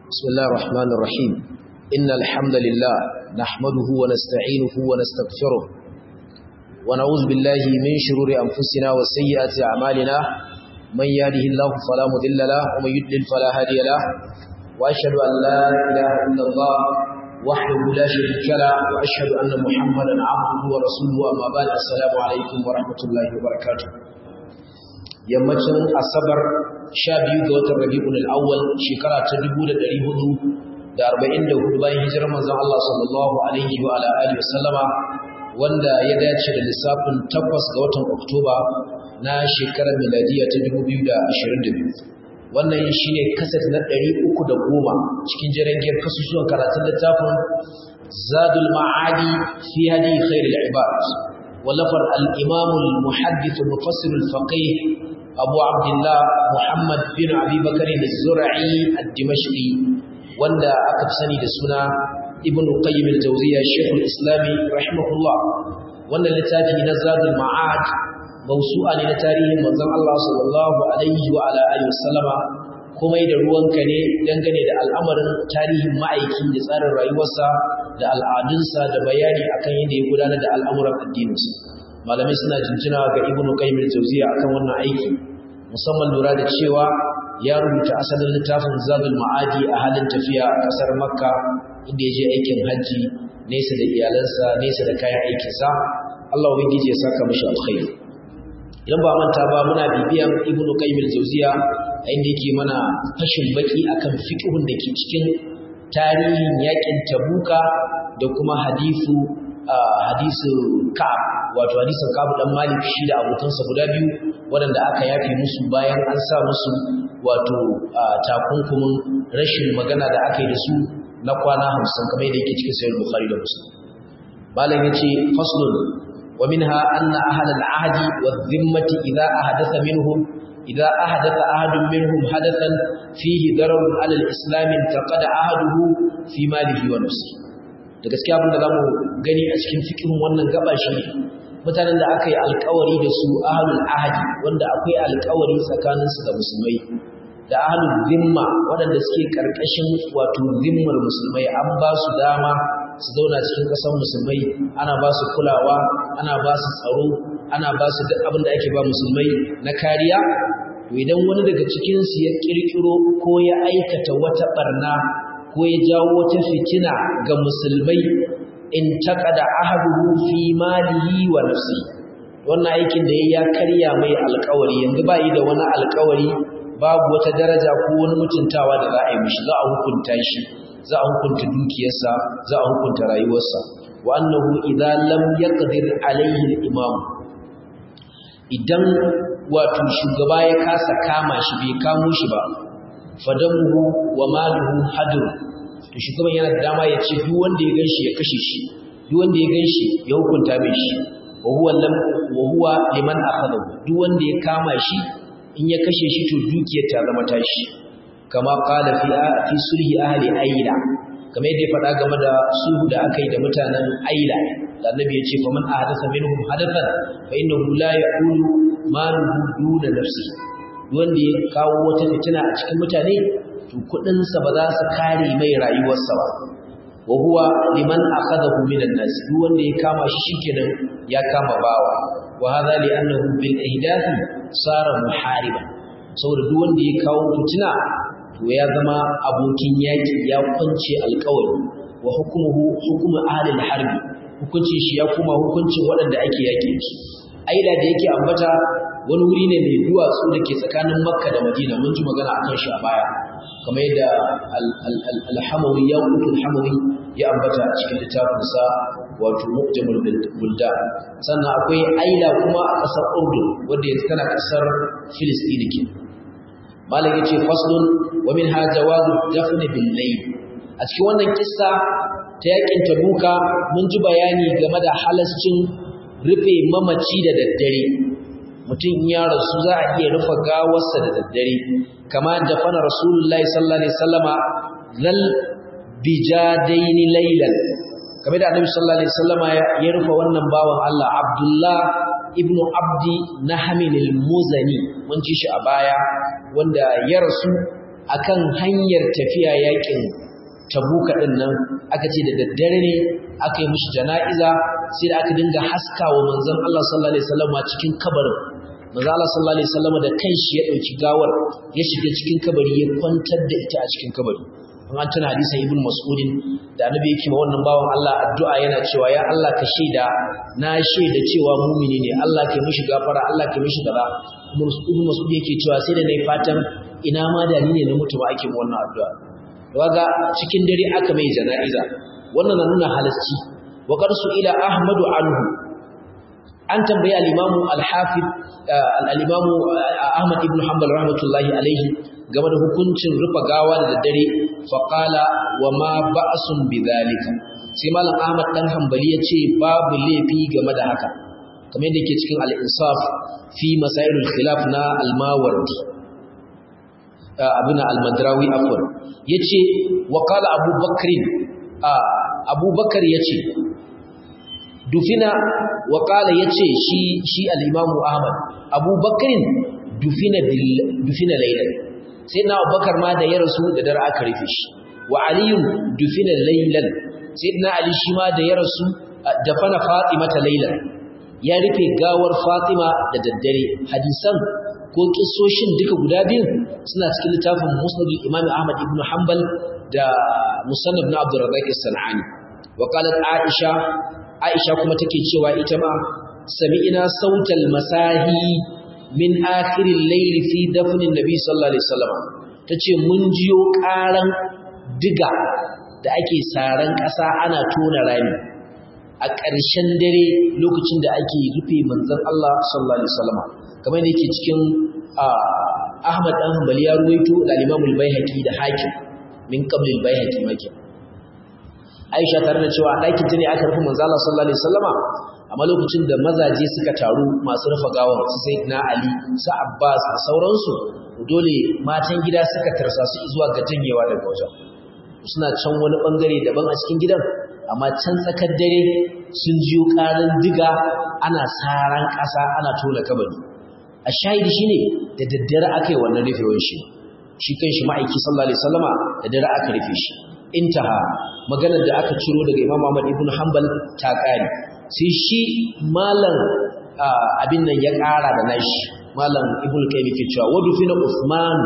بسم الله الرحمن الرحيم إن الحمد لله نحمده ونستعينه ونستغفره ونعوذ بالله من شرور أنفسنا وسيئات أعمالنا من يهده الله فلا مضل له ومن يضلل فلا هادي له وأشهد أن لا إله إلا الله وحده لا شريك له وأشهد أن محمدا عبده ورسوله أما بعد السلام عليكم ورحمة الله وبركاته yammacin asabar sha biyu ga watan rabi'ul awwal shekara ta dubu da ɗari hudu da arba'in da hudu bayan hijirar manzon Allah sallallahu alaihi wa ala alihi wa sallama wanda ya dace da lissafin tabbas ga watan oktoba na shekarar miladiya ta dubu biyu da ashirin da biyu wannan shine kaset na ɗari uku da goma cikin jirangiyar kasusuwan karatun littafin zadul ma'adi fi hadi khairul ibad ولفر الإمام المحدث المفسر الفقيه أبو عبد الله محمد بن أبي بكر الزرعي الدمشقي وندا أكبسني دسنا ابن قيم الجوزية الشيخ الإسلامي رحمه الله وانا لتاتي نزاد المعاد موسوعة لتاريه منظم الله صلى الله عليه وعلى آله وسلم kuma da ruwanka ne dangane da al'amarin tarihin ma'aiki da tsarin rayuwarsa da al'adunsa da bayani akan yadda ya gudanar da al'amuran addininsa malamai suna jinjina ga ibnu qayyim al-jawziya akan wannan aiki musamman lura da cewa ya rubuta asalin littafin zadul ma'adi a halin tafiya a kasar makka inda ya je aikin hajji nesa da iyalansa nesa da kayan aikinsa Allah ubangiji ya saka mishi alkhairi idan ba manta ba muna bibiyan ibnu qayyim al-jawziya inda yake mana fashin baki akan fiqhun da ke cikin tarihin yakin tabuka da kuma hadisu hadisu ka'ab wato hadisin ka'ab dan malik shi da abokansa guda biyu waɗanda aka yafe musu bayan an sa musu wato takunkumin rashin magana da aka yi da su na kwana hamsin kamar yadda yake cikin sayar bukhari da muslim malam yace faslun wa minha anna ahla al-ahdi wa dhimmati idha ahdatha minhum إذا أحدث أحد منهم حدثا فيه ضرر على الإسلام انتقد أحده في ماله ونفسه da gaskiya abin da za mu gani a cikin fikin wannan gaba shi mutanen da aka yi alkawari da su ahalul ahadi wanda akwai alkawari tsakaninsu da musulmai da ahalul zimma waɗanda suke ƙarƙashin wato zimmar musulmai an ba su dama su zauna cikin ƙasar musulmai ana ba su kulawa ana ba su tsaro ana ba su duk abin da ake ba musulmai na kariya to idan wani daga cikinsu ya ƙirƙiro ko ya aikata wata ɓarna ko ya jawo wata fitina ga musulmai in taƙada ahaduhu fi malihi wa nafsi wannan aikin da ya karya mai alƙawari yanzu ba yi da wani alƙawari babu wata daraja ko wani mutuntawa da za a yi mishi za a hukunta shi za a hukunta dukiyarsa za a hukunta rayuwarsa wa annahu idza lam yaqdir alayhi al-imam idan wato shugaba ya kasa kama shi bai kamo shi ba fadamuhu wa maluhu hadur to shugaban yana da dama ya ce duk wanda ya ganshi ya kashe shi duk wanda ya ganshi ya hukunta mai shi wa huwa lam wa huwa liman akhadahu duk wanda ya kama shi in ya kashe shi to dukiyar ta zama tashi kama qala fi fi sulhi ahli aila kamar yadda ya faɗa game da sulhu da aka yi da mutanen aila da annabi ya ce fa man ahdatha minhum hadathan fa innahu la yaqulu maluhu duna nafsi wanda ya kawo wata fitina a cikin mutane to kudin sa ba za su kare mai rayuwarsa ba wa huwa liman akhadahu minan nas duk wanda ya kama shi shikenan ya kama bawa wa hadha li annahu bil ihdathi sara muhariban saboda duk wanda ya kawo fitina to ya zama abokin yaki ya kwance alƙawari wa hukumuhu hukumu ahli al-harbi hukuncin shi ya kuma hukuncin waɗanda ake yaƙe su aida da yake ambata wani wuri ne mai duwatsu da ke tsakanin makka da madina mun ji magana akan shi a baya kamar yadda alhamawi ya kutu alhamawi ya ambata a cikin littafinsa wato mu'jamul bulda sannan akwai aila kuma a ƙasar urdun wadda yanzu tana ƙasar filistini ke malam yace faslun wa min ha jawazu dafn bil layl a cikin wannan kissa ta yakin tabuka mun ji bayani game da halascin rufe mamaci da daddare mutum ya rasu za a iya rufe gawarsa da daddare kama da fana rasulullahi sallallahu alaihi wasallama zal bijadaini laylan kamar da annabi sallallahu alaihi wasallama ya rufe wannan bawan Allah Abdullah ibnu Abdi Nahmin al-Muzani mun ji shi a baya wanda ya rasu akan hanyar tafiya yakin tabuka din nan aka ce da daddare ne aka yi mishi jana'iza sai da aka dinga haskawa manzon Allah sallallahu alaihi wasallam cikin kabarin manzon Allah sallallahu alaihi wasallam da kanshi ya dauki gawar ya shiga cikin kabari ya kwantar da ita a cikin kabari an tuna hadisin ibn mas'udin da annabi yake ma wannan bawan Allah addu'a yana cewa ya Allah ka shaida na shaida cewa mumini ne Allah ka mishi gafara Allah ka mishi kaza ibn mas'ud yake cewa sai da nayi fatan ina ma da ni ne na mutu ba ake ma wannan addu'a waga cikin dare aka mai jana'iza wannan na nuna halasci wa qarsu ila ahmadu anhu an tambayi al-imam al-hafiz al-imam ahmad ibn hanbal rahmatullahi alaihi game da hukuncin rufa gawa da daddare faƙala wa ma ba'asun bidhalika sai malam ahmad dan hanbali ya ce babu laifi game da haka kamar yadda yake cikin al-insaf fi masailul khilaf na al-mawardi abuna al-madrawi afwan yace wa qala abu bakr abu bakar yace dufina wa qala yace shi shi al-imam ahmad abu bakr dufina bil dufina laylan sai na abubakar ma da ya rasu da dare aka rufe shi wa aliyun dufina laylan sai na ali shi ma da ya rasu dafana fatima ta laylan ya rufe gawar fatima da daddare hadisan ko kissoshin duka guda biyu suna cikin littafin musnad imam ahmad ibn hanbal da musannad na abdurrazzaq as-sanani wa qalat aisha aisha kuma take cewa ita ma sami'ina sautal masahi min akhirin laili fi dafnin nabi sallallahu alaihi wasallam tace mun jiyo karan diga da ake saran ƙasa ana tona rami a ƙarshen dare lokacin da ake rufe manzon Allah sallallahu alaihi wasallam kamar yadda yake cikin Ahmad dan Hanbali ya ruwaito da Imam al-Baihaqi da Hakim min qabl al-Baihaqi maki Aisha tare da cewa ɗakin ta ne aka rufe manzon Allah sallallahu alaihi wasallama amma lokacin da mazaje suka taru masu rufa gawar su sai na Ali su Abbas da sauransu dole matan gida suka tarsa su zuwa ga janyewa daga wajen suna can wani bangare daban a cikin gidan amma can tsakar dare sun jiyo karin diga ana saran ƙasa ana tona kabari a shahidi shine da daddare aka yi wannan rufewar shi shi kan shi ma'aiki sallallahu alaihi wasallama da dare aka rufe shi intaha maganar da aka ciro daga Imam Ahmad ibn Hanbal ta kare sai shi malam abin nan ya ƙara da nashi malam ibn kai yake cewa wadu fina Usman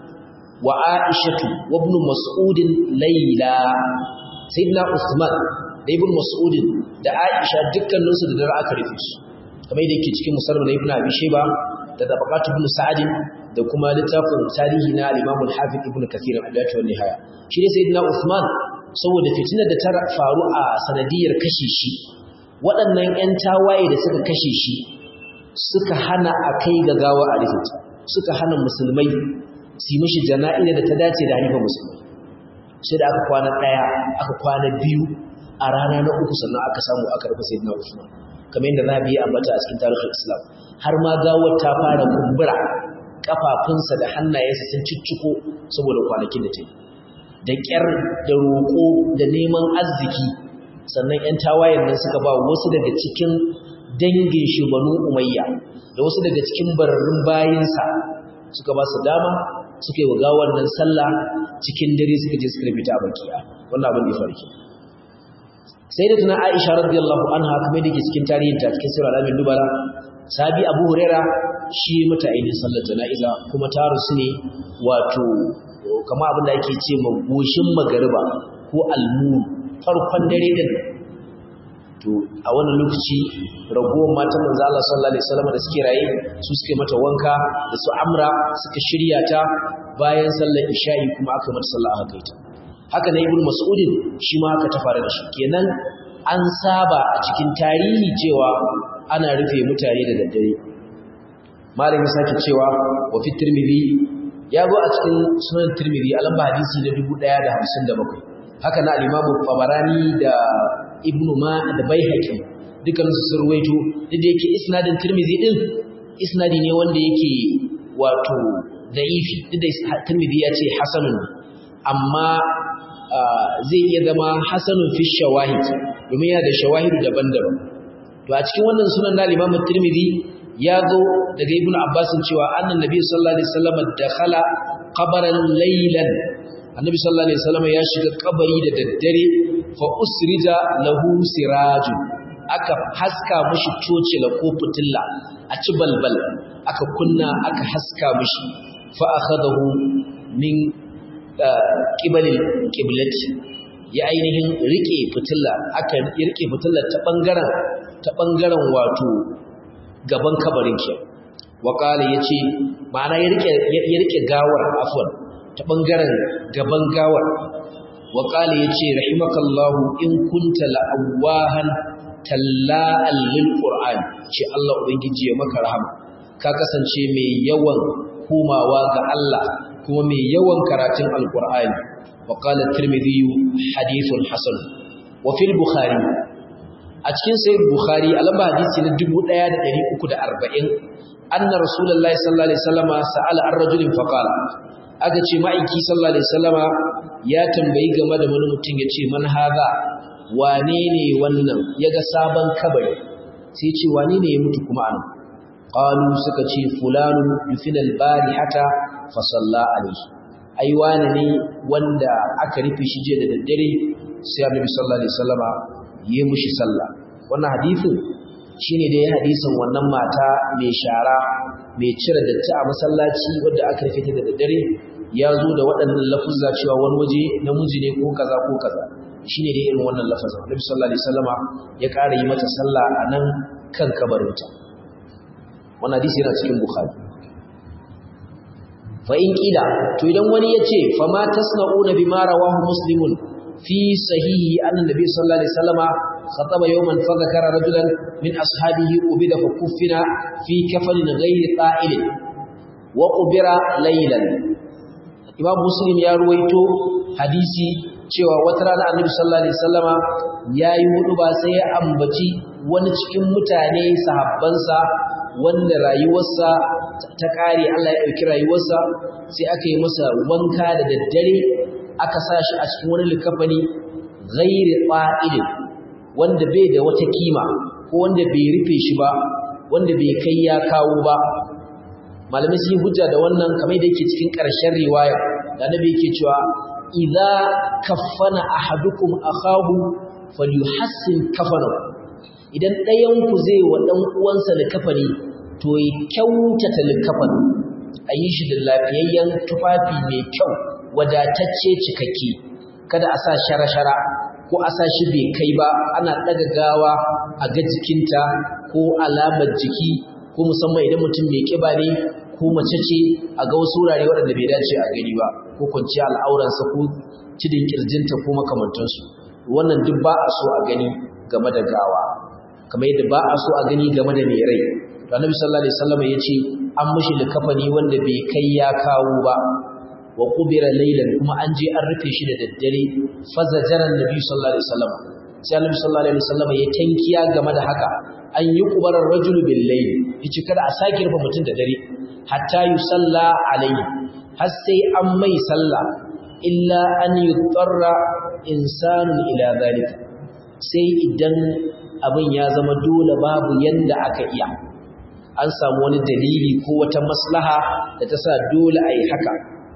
wa Aishatu wa ibn Mas'ud Layla sayyidina Usman da ibn Mas'ud da Aisha dukkanin su da dare aka rufe su kamar yadda yake cikin musannad ibn Abi Shayba da tabaqat ibn Sa'd da kuma littafin tarihi na al-Imam al-Hafiz ibn Kathir al-Bidayah wa nihaya shi ne sayyidina Usman saboda fitinar da ta faru a sanadiyar kashe shi waɗannan 'yan tawaye da suka kashe shi suka hana a kai ga gawa a rufe suka hana musulmai su mishi jana'ina da ta dace da hannun musulmai sai da aka kwana ɗaya aka kwana biyu a rana na uku sannan aka samu aka rufe sai na usman kamar yadda za a biya ambata a cikin tarihin islam har ma gawar ta fara kumbura kafafunsa da hannayensa sun cicciko saboda kwanakin da ta yi da ƙyar da roƙo da neman arziki sannan 'yan tawayen nan suka ba wasu daga cikin dangin shi banu umayya da wasu daga cikin bararrun bayinsa suka ba su dama suka yi wa gawar nan sallah cikin dare suka je suka rubuta a bakiya wannan abin da farki sai da tuna aisha radiyallahu anha kuma da ke cikin tarihin ta cikin sura alamin dubara sabi abu huraira shi mata ainihin sallar jana'iza kuma ta rusu ne wato kama abin da ake ce magoshin magariba ko almuru farkon dare din to a wannan lokaci ragowar matan manzo Allah sallallahu alaihi wasallam da suke raye su suke mata wanka da su amra suka shirya ta bayan sallar isha'i kuma aka mata sallah aka kai ta haka ne ibnu mas'udin shi ma haka ta fara da shi kenan an saba a cikin tarihi cewa ana rufe mutane da daddare malami sake cewa wa fi tirmidhi ya zo a cikin sunan tirmidhi a lamba hadisi na 1057 haka na al-Imam Tabarani da Ibn Ma da Baihaqi dukan su sun ruwaito da yake isnadin Tirmidhi din isnadi ne wanda yake wato da'ifi duk da Tirmidhi ya ce hasanun amma zai iya zama hasanun fi shawahid domin yana da shawahidu daban-daban to a cikin wannan sunan na Imam Tirmidhi ya zo daga Ibn Abbas cewa annan Nabi sallallahu alaihi wasallam dakhala qabaran laylan annabi sallallahu alaihi wasallam ya shiga kabari da daddare fa usrija lahu sirajun aka haska mushi tocila ko fitilla a ci balbal aka kunna aka haska mushi fa akhadahu min qibalil qiblati ya ainihin rike fitilla aka rike fitillar ta bangaren ta bangaren wato gaban kabarin ke waqala yace ma'ana ya rike ya rike gawar afwan ta bangaren gaban gawar waqala yace rahimakallahu in kunta la'awahan talla'al lil qur'an ce Allah ubangiji ya maka rahama ka kasance mai yawan komawa ga Allah kuma mai yawan karatun alqur'ani وقال الترمذي حديث حسن وفي البخاري a cikin sahih bukhari a lamba hadisi na 1340 anna rasulullahi sallallahu alaihi wasallama sa'ala ar-rajulin faqala aka ce ma'aiki sallallahu alaihi wasallama ya tambayi game da wani mutum yace man haza wane ne wannan yaga sabon kabari sai ce wane ne ya mutu kuma an qalu suka ce fulanun yufina al-barihata fa salla alaihi ai wane ne wanda aka rufe shi je da daddare sai annabi sallallahu alaihi wasallama yi mushi sallah wannan hadisin shine dai hadisin wannan mata mai shara mai cire datti a masallaci wanda aka rufe ta da daddare ya zo da waɗannan lafuzza cewa wani waje namiji ne ko kaza ko kaza shine dai irin wannan lafazin annabi sallallahu alaihi wasallama ya ƙara yi mata sallah a nan kan kabarinta wannan hadisi yana cikin bukhari fa in kila to idan wani yace fa ma tasna'una bima rawahu muslimun fi sahihi anna nabiy sallallahu alaihi wasallama khataba yawman fa dhakara rajulan min ashabihi ubida fa kuffina fi kafanin ghairi qa'il wa qubira laylan imam muslim ya ruwaito hadisi cewa wata rana annabi sallallahu alaihi wasallama yayi hudu ba sai ya ambaci wani cikin mutane sahabbansa wanda rayuwarsa ta kare Allah ya ɗauki rayuwarsa sai aka yi masa wanka da daddare aka sa shi a cikin wani likafani ghairi qa'ilin wanda bai da wata kima ko wanda bai rufe shi ba wanda bai kai ya kawo ba malamai sun hujja da wannan kamar da yake cikin ƙarshen riwaya da annabi yake cewa idza kaffana ahadukum akahu falyuhassin kafanahu idan ɗayan ku zai wa ɗan uwansa likafani to ya kyautata likafani a yi shi da lafiyayyen tufafi mai kyau wadatacce cikakke kada a sa shara-shara ko a sa shi bai kai ba ana ɗaga gawa a ga jikinta ko alamar jiki ko musamman idan mutum mai ƙiba ne ko mace ce a ga wasu wurare waɗanda bai dace a gani ba ko kwanciya al'auransa ko cidin ƙirjinta ko makamantansu wannan duk ba a so a gani game da gawa kamar yadda ba a so a gani game da mai rai to annabi sallallahu alaihi wasallam yace an mishi likafani wanda bai kai ya kawo ba wa qubira laylan kuma an je an rufe shi da daddare fazajara annabi sallallahu alaihi wasallam sai annabi sallallahu alaihi wasallam ya tankiya game da haka an yi kubarar rajul bil layl yace kada a sake rufe mutum da dare hatta yusalla alaihi har sai an mai sallah illa an yutarra insanun ila zalika sai idan abin ya zama dole babu yanda aka iya an samu wani dalili ko wata maslaha da ta sa dole a yi haka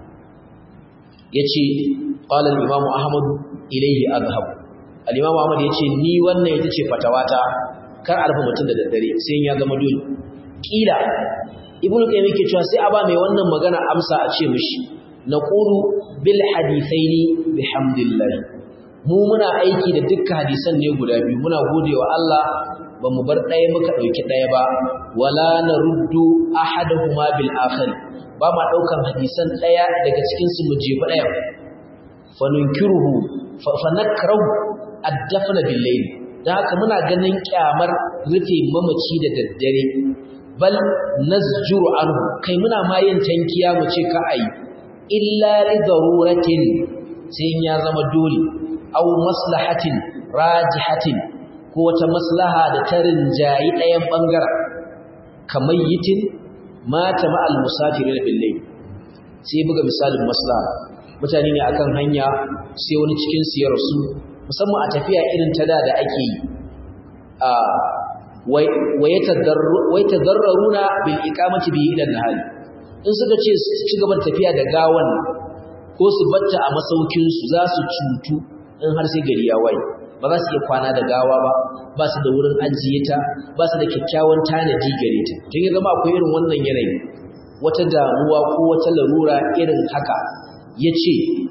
ya ce ƙwalar imamu ahmadu ilaihi azhabu al'imamu ahmadu ya ce ni wannan ya ce fatawata kar a rufe mutum da daddare sai ya zama dole ƙila ibn qayyim yake cewa sai a ba mai wannan magana amsa a ce mishi naqulu bil hadithaini bihamdillah mu muna aiki da dukkan hadisan ne guda biyu muna godewa Allah ba mu bar ɗaya muka ɗauki ɗaya ba wala naruddu ahaduhuma bil akhir ba ma ɗaukan hadisan ɗaya daga cikin su mu jefa ɗaya fa nunkiruhu fa nakrahu ad-dafna bil layl dan haka muna ganin kyamar rufe mamaci da daddare bal nazjuru anhu kai muna ma yin tankiya mu ce ka ayi illa li daruratin sai ya zama dole aw maslahatin rajihatin ko wata maslaha da ta rinjayi ɗayan ɓangaren kamar yitin mata ma'al musafiri na billai sai buga misalin maslaha mutane ne akan hanya sai wani cikin su ya rasu musamman a tafiya irin ta da da ake yi a wai tadarraruna bil iqamati bi ila nahari in suka ce su ci gaba da tafiya da gawan ko su batta a masaukinsu za su cutu in har sai gari ya waye ba za su iya kwana da gawa ba ba su da wurin ajiye ta ba su da kyakkyawan tanadi gare ta tun ya zama akwai irin wannan yanayi wata damuwa ko wata larura irin haka ya ce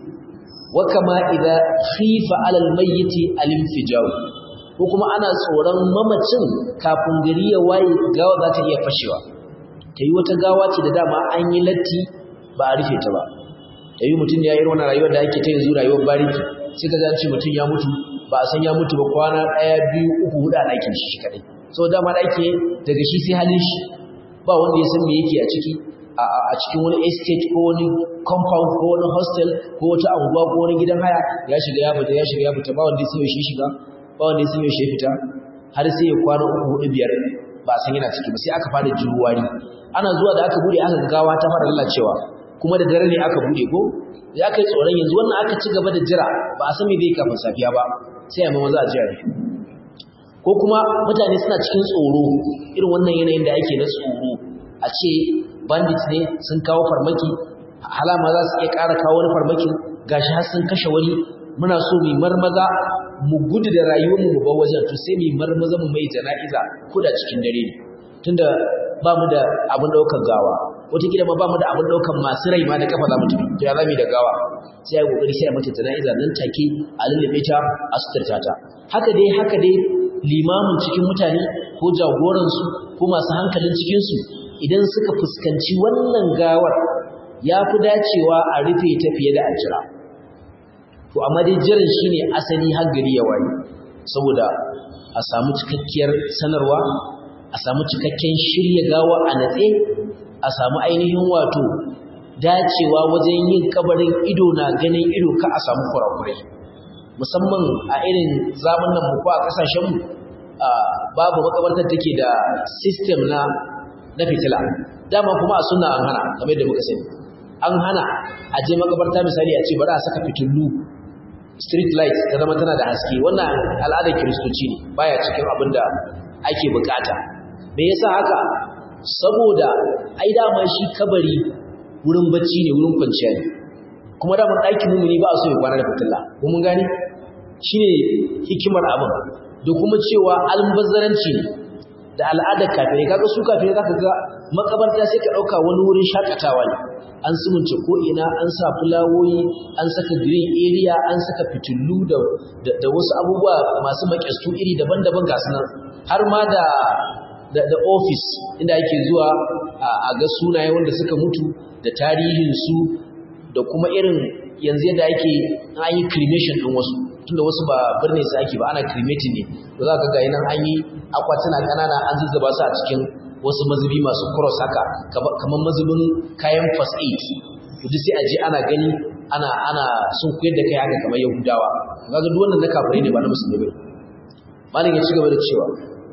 wa kama idza khifa alal mayyiti al-infijaw ko kuma ana tsoron mamacin kafin gari ya waye gawa za ta iya fashewa ta yi wata gawa ce da dama an yi latti ba a rufe ta ba ta yi mutum ya yi wannan rayuwar da ake ta yanzu rayuwar bariki sai ka zance mutum ya mutu ba a san ya mutu ba kwana ɗaya biyu uku huɗu a ɗakin shi kaɗai so dama ɗaki daga shi sai halin shi ba wanda ya san me yake a ciki a cikin wani estate ko wani compound ko wani hostel ko wata anguwa ko wani gidan haya ya shiga ya fita ya shiga ya fita ba wanda ya san shi shiga ba wanda ya san shi fita har sai ya kwana uku huɗu biyar ba a san yana ciki ba sai aka fara jiruwari ana zuwa da aka bude aka gawa ta fara lalacewa kuma da dare ne aka bude ko ya kai tsoron yanzu wannan aka ci gaba da jira ba a san me zai kafin safiya ba sai a maza a jira ko kuma mutane suna cikin tsoro irin wannan yanayin da ake na tsoro a ce bandit ne sun kawo farmaki halama za su iya ƙara kawo wani farmakin gashi har sun kashe wani muna so mu marmaza mu gudu da rayuwarmu mu bar wajen to sai mu marmaza mu mai jana'iza ko da cikin dare ne tunda ba mu da abin daukar gawa wataƙila ma ba mu da abin daukar masu rai ma da kafa za mu tafi to ya za mu yi da gawa sai ya kokari sai a mata jana'iza nan take a lullube ta a suturta ta haka dai haka dai limamin cikin mutane ko jagoransu ko masu hankalin cikinsu idan suka fuskanci wannan gawar ya fi dacewa a rufe ta fiye da a jira to amma dai jiran shine asali har gari ya waye saboda a samu cikakkiyar sanarwa a samu cikakken shirya gawa a natse a samu ainihin wato dacewa wajen yin kabarin ido na ganin ido ka a samu kurakurai musamman a irin zamanin mu ko a kasashen mu babu makabartar take da system na na fitila dama kuma a sunna an hana kamar yadda muka sani an hana a je makabarta misali a ce bari a saka fitilu street light ta zama tana da haske wannan al'adar kiristoci ne baya cikin abin da ake bukata me yasa haka saboda ai dama shi kabari wurin bacci ne wurin kwanciya ne kuma da mun ɗakin mumuni ba a so ya kwana da fitilla ko mun gane shine hikimar abin da kuma cewa almubazzaranci ne da al'adar kafirai kaga su kafirai zaka ga makabarta sai ka dauka wani wurin shakatawa ne an sumunce ko ina an sa fulawoyi an saka green area an saka fitillu da da wasu abubuwa masu makestu iri daban-daban ga sunan har ma da da, da office inda ake zuwa a ga sunaye wanda suka mutu da tarihin su da kuma irin yanzu yadda ake an yi cremation din wasu tunda wasu ba birne su ake ba ana cremating ne da za ka ga nan an yi akwatuna ƙanana an zuzzaba su a cikin wasu mazubi masu cross haka kamar mazubin kayan first aid to duk sai a je ana gani ana ana sun koyar da kai haka kamar yahudawa kaga duk wannan na kafirai ne ba na musulmi ba malam ya ci gaba da cewa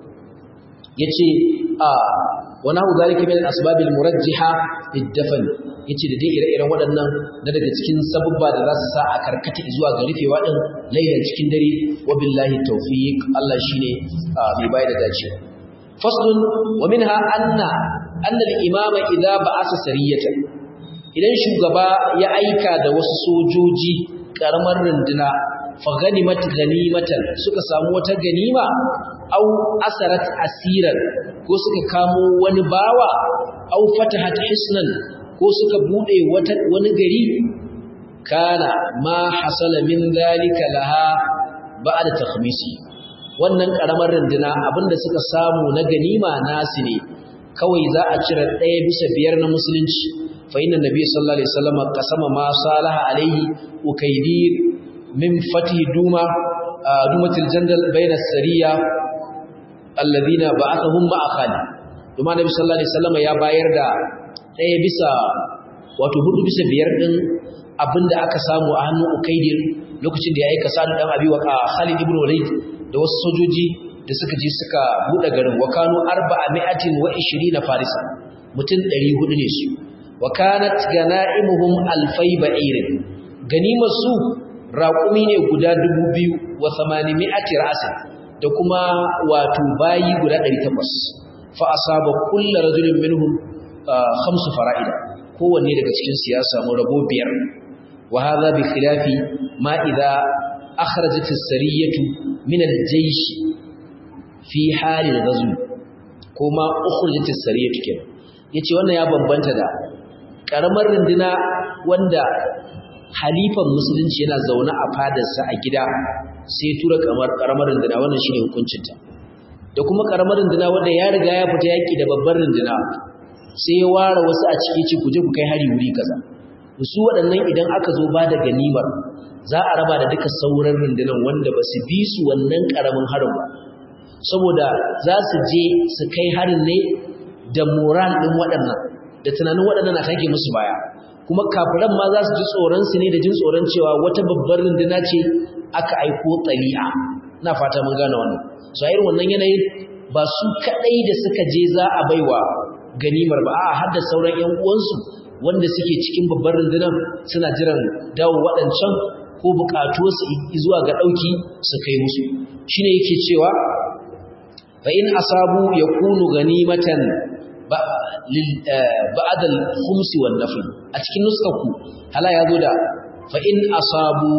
yace a wa nahu zalika min al-asbab al-murajjiha lid-dafn yace da dai ire-iren waɗannan na daga cikin sabubba da za su sa a karkata zuwa ga rufewa din lailan cikin dare wa billahi tawfiq Allah shine mai bayar da dacewa faslun wa minha anna anna al-imama idza ba'asa sariyatan idan shugaba ya aika da wasu sojoji karamar runduna fa ganimat ganimatan suka samu wata ganima au asarat asiran ko suka kamo wani bawa au fatahat hisnan ko suka bude wata wani gari kana ma hasala min zalika laha ba'da takhmisi wannan karamar runduna abinda suka samu na ganima nasu ne kawai za a cire ɗaya bisa biyar na musulunci fa inna nabi sallallahu alaihi wasallam qasama ma salaha alaihi ukaydir min fatih duma dumatil jandal bayna sariya alladhina ba'athahum ma'a khali duma nabi sallallahu alaihi wasallam ya bayar da ɗaya bisa wato hudu bisa biyar din abinda aka samu a hannun ukaydir lokacin da ya aika sa'ad dan abi wa khalid ibn walid da wasu sojoji da suka je suka buɗe garin wa kanu arba'ami'atin wa ishirina farisa mutum ɗari hudu ne su wa kanat gana'imuhum alfai ba'irin ganimar su raƙumi ne guda dubu biyu wa thamanimi'ati ra'asin da kuma wato bayi guda ɗari takwas fa asaba kulla rajulin minhum khamsu fara'ida kowanne daga cikin su ya samu rabo biyar wa hadha bi khilafi ma idza akhrajat as-sariyatu min al-jaysh fi hal al-ghazw kuma ukhrajat as-sariyatu kenan yace wannan ya bambanta da karamar runduna wanda halifan musulunci yana zaune a fadarsa a gida sai tura kamar karamar runduna wannan shine hukuncinta da kuma karamar runduna wanda ya riga ya fita yaki da babbar runduna sai ya ware wasu a ciki ci kuje ku kai hari wuri kaza su waɗannan idan aka zo ba da ganimar za a raba da duka sauran rundunan wanda ba su bi su wannan karamin harin ba saboda za su je su kai harin ne da moral ɗin waɗannan da tunanin waɗannan na take musu baya kuma kafiran ma za su ji tsoron su ne da jin tsoron cewa wata babbar runduna ce aka aiko tsali'a na fata mun gane wannan so irin wannan yanayin ba su kadai da suka je za a baiwa ganimar ba a har da sauran ƴan uwansu wanda suke cikin babbar rundunar suna jiran dawo waɗancan ko buƙatuwarsu zuwa ga ɗauki su kai musu shine yake cewa fa in asabu yakunu ganimatan ba'ad al-khums wan nafl a cikin nuskaku hala ya zo da fa in asabu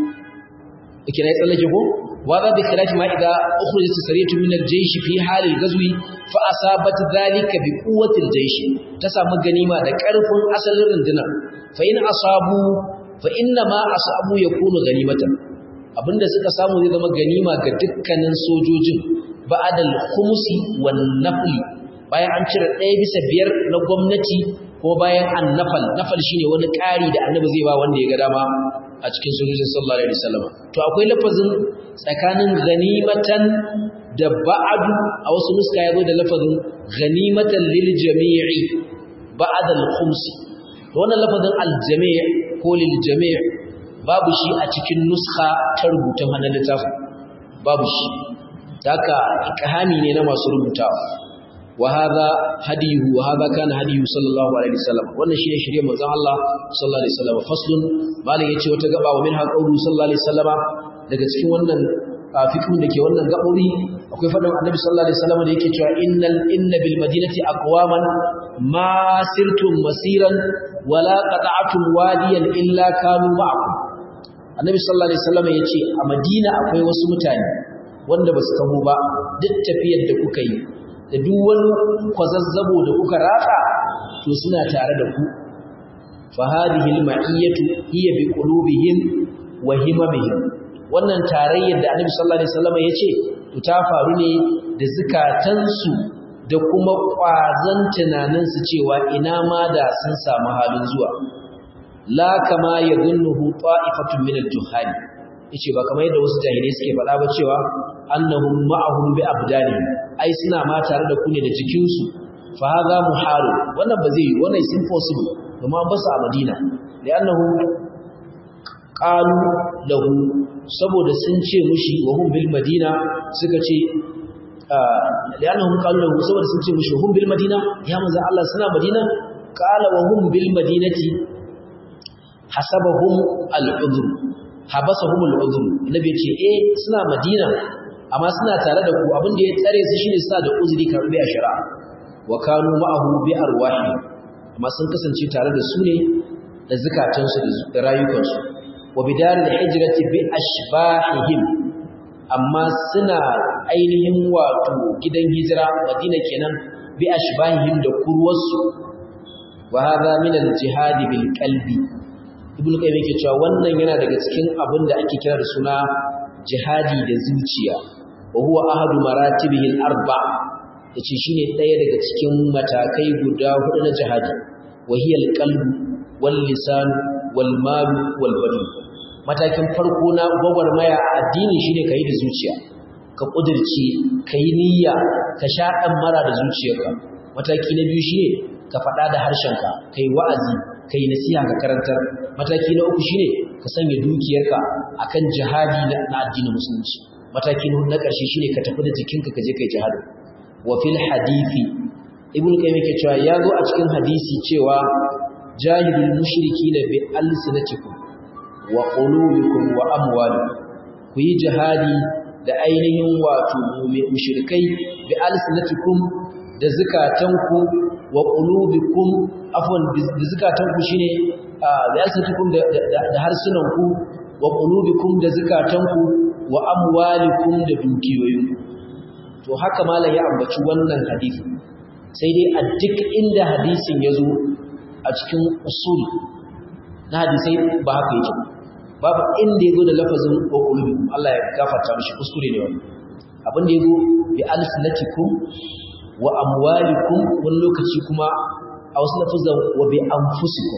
kina yi tsallake ko wa za bi khilafi ma idza ukhrijat sariyatu min al-jaysh fi hal al-ghazwi fa asabat dhalika bi quwwati al-jaysh ta samu ganima da karfin asalin rundunar fa in asabu fa inna ma asabu yakunu ganimatan abinda suka samu zai zama ganima ga dukkanin sojojin ba'ad al-khums wan nafl bayan an cire ɗaya bisa biyar na gwamnati ko bayan an nafal nafal shine wani ƙari da annabi zai ba wanda ya ga dama a cikin sojojin sallallahu alaihi wasallam to akwai lafazin tsakanin ghanimatan da ba'adu a wasu nuska yazo da lafazin ghanimatan lil jami'i ba'd al khums to wannan lafazin al jami' ko lil jami' babu shi a cikin nuska ta rubutun hannun littafin babu shi haka ikahami ne na masu rubutawa وهذا هديه وهذا كان هديه صلى الله عليه وسلم wannan shine shirye manzon Allah sallallahu alaihi wasallam faslun malai yace wata gaba wa minha qawlu sallallahu alaihi wasallam daga cikin wannan fiqhun dake wannan gabobi akwai fadin annabi sallallahu alaihi wasallam da yake cewa innal inna bil madinati aqwaman ma sirtum masiran wala qata'tum wadiyan illa kanu ma'akum annabi sallallahu alaihi wasallam yace a madina akwai wasu mutane wanda basu kamo ba duk tafiyar da kuka yi da duk wani kwazazzabo da kuka ratsa to suna tare da ku fa hadhihi al-ma'iyatu hiya bi qulubihim wa himamihim wannan tarayyar da Annabi sallallahu alaihi wasallam yace to ta faru ne da zakatansu da kuma kwazan tunanin su cewa ina ma da sun samu halin zuwa la kama yadhunnuhu ta'ifatun min al-juhal yace ba kamar yadda wasu jahilai suke faɗa ba cewa annahum ma'ahum bi abdani ai suna ma tare da ku ne da jikin su fa hadha muhal wannan ba zai wannan is impossible kuma an basu a Madina li'annahu qalu lahu saboda sun ce mushi wa hum bil madina suka ce li'annahum qalu lahu saboda sun ce mushi wa hum bil madina ya manzo Allah suna Madina qala wa hum bil madinati hasabahum al-udhr habasahum al-udhr nabi ya ce eh suna madina amma suna tare da ku abin da ya tsare su shine suna da uzuri karbi a shari'a wa kanu ma'ahu bi arwahi amma sun kasance tare da su ne da zakatansu da rayukansu wa bidaril hijrati bi ashbahihim amma suna ainihin wato gidan hijira madina kenan bi ashbahihim da kurwarsu wa hadha min al-jihad bil qalbi ibnu qayyim yake cewa wannan yana daga cikin abin da ake kira da suna jihadi da zuciya wa huwa ahadu maratibihi al-arba yace shine daya daga cikin matakai guda hudu na jihadi wa hiya al-qalbu wal lisan wal mal wal badan matakin farko na gwagwarmaya a addini shine kai da zuciya ka kudirce kai niyya ka sha dan mara da zuciyarka mataki na biyu shine ka faɗa da harshenka kai wa'azi kai nasiha ka karantar mataki na uku shine ka sanya dukiyarka akan jihadi na addinin musulunci mataki na ƙarshe shine ka tafi da jikinka ka je kai jihadi wa fil hadisi ibnu qayyim yake cewa ya zo a cikin hadisi cewa jahidul mushrikina bi alsinatikum wa qulubikum wa amwalikum ku yi jihadi da ainihin wato mushrikai bi alsinatikum da zakatanku wa qulubikum afwan bi zakatanku shine da yasatukum da harsunanku wa qulubikum da zakatanku wa amwalikum da dukiyoyinku to haka malam ya ambaci wannan hadisi sai dai a duk inda hadisin ya zo a cikin usul na hadisai ba haka yake babu inda ya zo da lafazin wa qulubikum Allah ya gafarta mishi kuskure ne wannan abin da ya zo bi alsinatikum wa amwalikum wani lokaci kuma a wasu lafazan wa bi anfusikum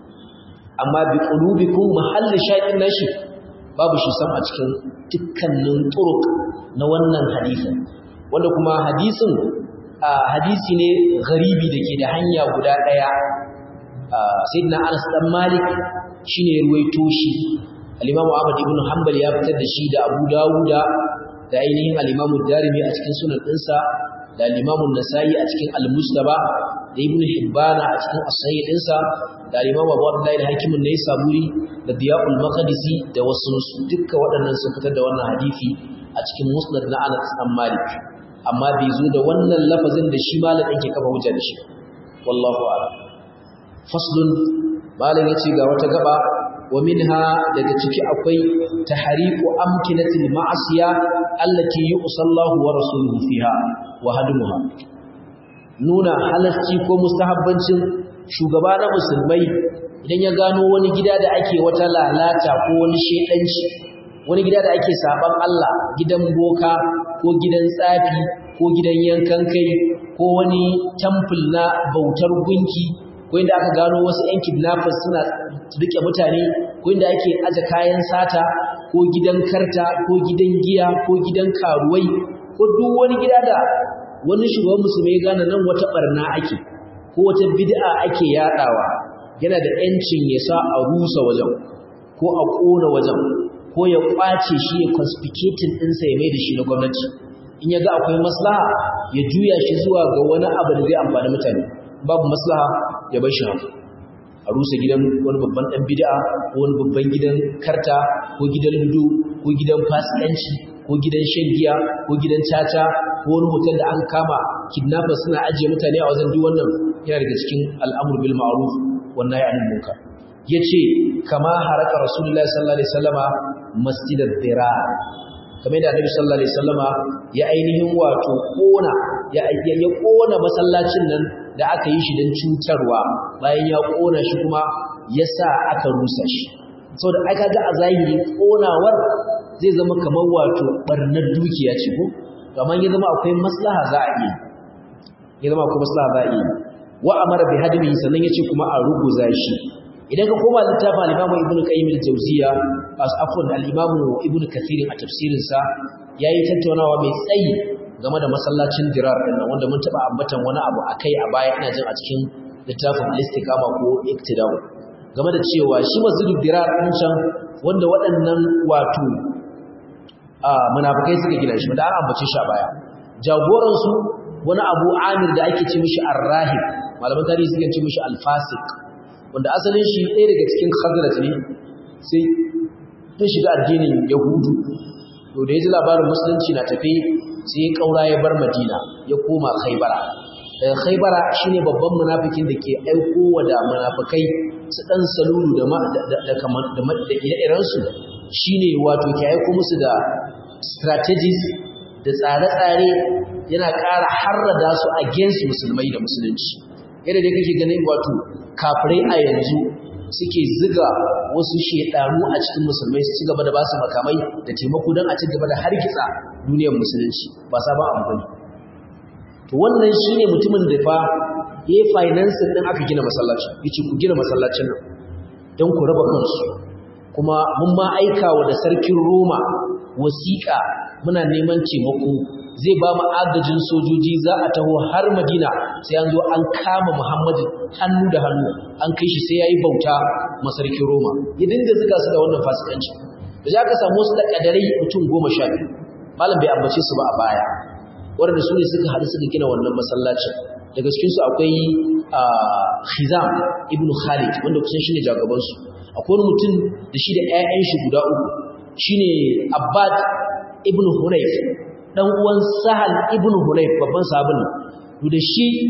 amma bi qulubikum mahalli shaqin nashi babu shi sam a cikin dukkanin turuk na wannan hadisin wanda kuma hadisin hadisi ne garibi dake da hanya guda daya sayyidina Anas dan Malik shine ya ruwaito shi al-Imam Ahmad ibn Hanbal ya fitar da shi da Abu Dawuda da ainihin al-Imam Darimi a cikin sunan ɗinsa da al-Imam Nasa'i a cikin al-Mustaba da Ibn Hibban a cikin as-Sahih ɗinsa da al-Imam Abu Abdullah al-Hakim ne Saburi da Diyaqul Maqdisi da wasu dukkan waɗannan sun fitar da wannan hadisi a cikin Musnad na Anas bin Malik amma bai zo da wannan lafazin da shi malamin ke kafa hujja da shi wallahu a'lam faslun malam yace ga wata gaba wa minha daga ciki akwai tahriqu amkinatil ma'asiya allati yusallahu wa rasuluhu fiha wa hadmuha nuna halasci ko mustahabbancin shugaba na musulmai idan ya gano wani gida da ake wata lalata ko wani shedanci wani gida da ake saban Allah gidan boka ko gidan tsafi ko gidan yankan kai ko wani temple na bautar gunki ko inda aka gano wasu 'yan kidnappers suna rike mutane ko inda ake aje kayan sata ko gidan karta ko gidan giya ko gidan karuwai ko duk wani gida da wani shugaban musulmi ya gane nan wata barna ake ko wata bid'a ake yadawa yana da 'yancin ya sa a rusa wajen ko a kona wajen ko ya kwace shi ya confiscating ɗinsa ya mai da shi na gwamnati in ya ga akwai maslaha ya juya shi zuwa ga wani abu da zai amfani mutane babu maslaha ya bar shi haka a rusa gidan wani babban dan bid'a ko wani babban gidan karta ko gidan ludo ko gidan fasikanci ko gidan shan giya ko gidan caca ko wani hotel da an kama kidnappers suna ajiye mutane a wajen duk wannan yana daga cikin al'amur bil ma'ruf wan nahy anil munkar yace kama haraka rasulullahi sallallahu alaihi wasallama masjidad dirar kamar da annabi sallallahu alaihi wasallama ya ainihin wato kona ya ya kona masallacin nan da aka yi shi don cutarwa bayan ya kona shi kuma ya sa aka rusa shi saboda aka ga a zahiri konawar zai zama kamar wato barnar dukiya ce ko kamar ya zama akwai maslaha za a yi ya zama akwai maslaha za a yi wa amara bi hadmi sannan yace kuma a ruguza shi idan ka koma littafin al-Imam Ibn Qayyim al-Jawziyya as afwan al-Imam Ibn Kathir a tafsirin sa yayi tattaunawa mai tsayi game da masallacin Dirar din nan wanda mun taba ambatan wani abu akai a baya ina jin a cikin littafin al-Istiqama ko Iqtida'u game da cewa shi masjidul Dirar din can wanda waɗannan wato a munafikai suka gina shi da an ambace shi a baya jagoran su wani Abu Amir da ake ce mishi Ar-Rahib malaman tarihi suke ce mishi Al-Fasiq wanda asalin shi ɗaya daga cikin khazraj ne sai ta shiga addinin yahudu to da ya ji labarin musulunci na tafe sai ya ƙaura ya bar madina ya koma khaibara daga khaibara shine babban munafikin da ke aiko wa da munafikai su ɗan salulu da da ire-irensu shine wato ke aiko musu da strategies da tsare-tsare yana ƙara harrada su against musulmai da musulunci yadda dai kake ganin wato kafirai a yanzu suke ziga wasu shedanu a cikin musulmai su ci gaba da basu makamai da taimako don a ci gaba da hargitsa duniyar musulunci ba sabon abu bane to wannan shine mutumin da fa ya finance din aka gina masallaci yace ku gina masallacin nan don ku raba kansu kuma mun ma aika wa da sarkin Roma wasiƙa muna neman taimako zai ba mu agajin sojoji za a taho har Madina sai an zo an kama Muhammadu hannu da hannu an kai shi sai yayi bauta masarkin Roma ya dinga zuga su da wannan fasikanci da za ka samu su da kadarai mutum goma sha biyu malam bai ambace su ba a baya waɗanda su ne suka haɗu suka gina wannan masallacin daga cikin su akwai Khizam ibn Khalid wanda kusan shine jagaban su akwai wani mutum da shi da ƴaƴan shi guda uku shine Abbad ibn Hunayf dan uwan Sahal ibn Hunayf babban sahabin to da shi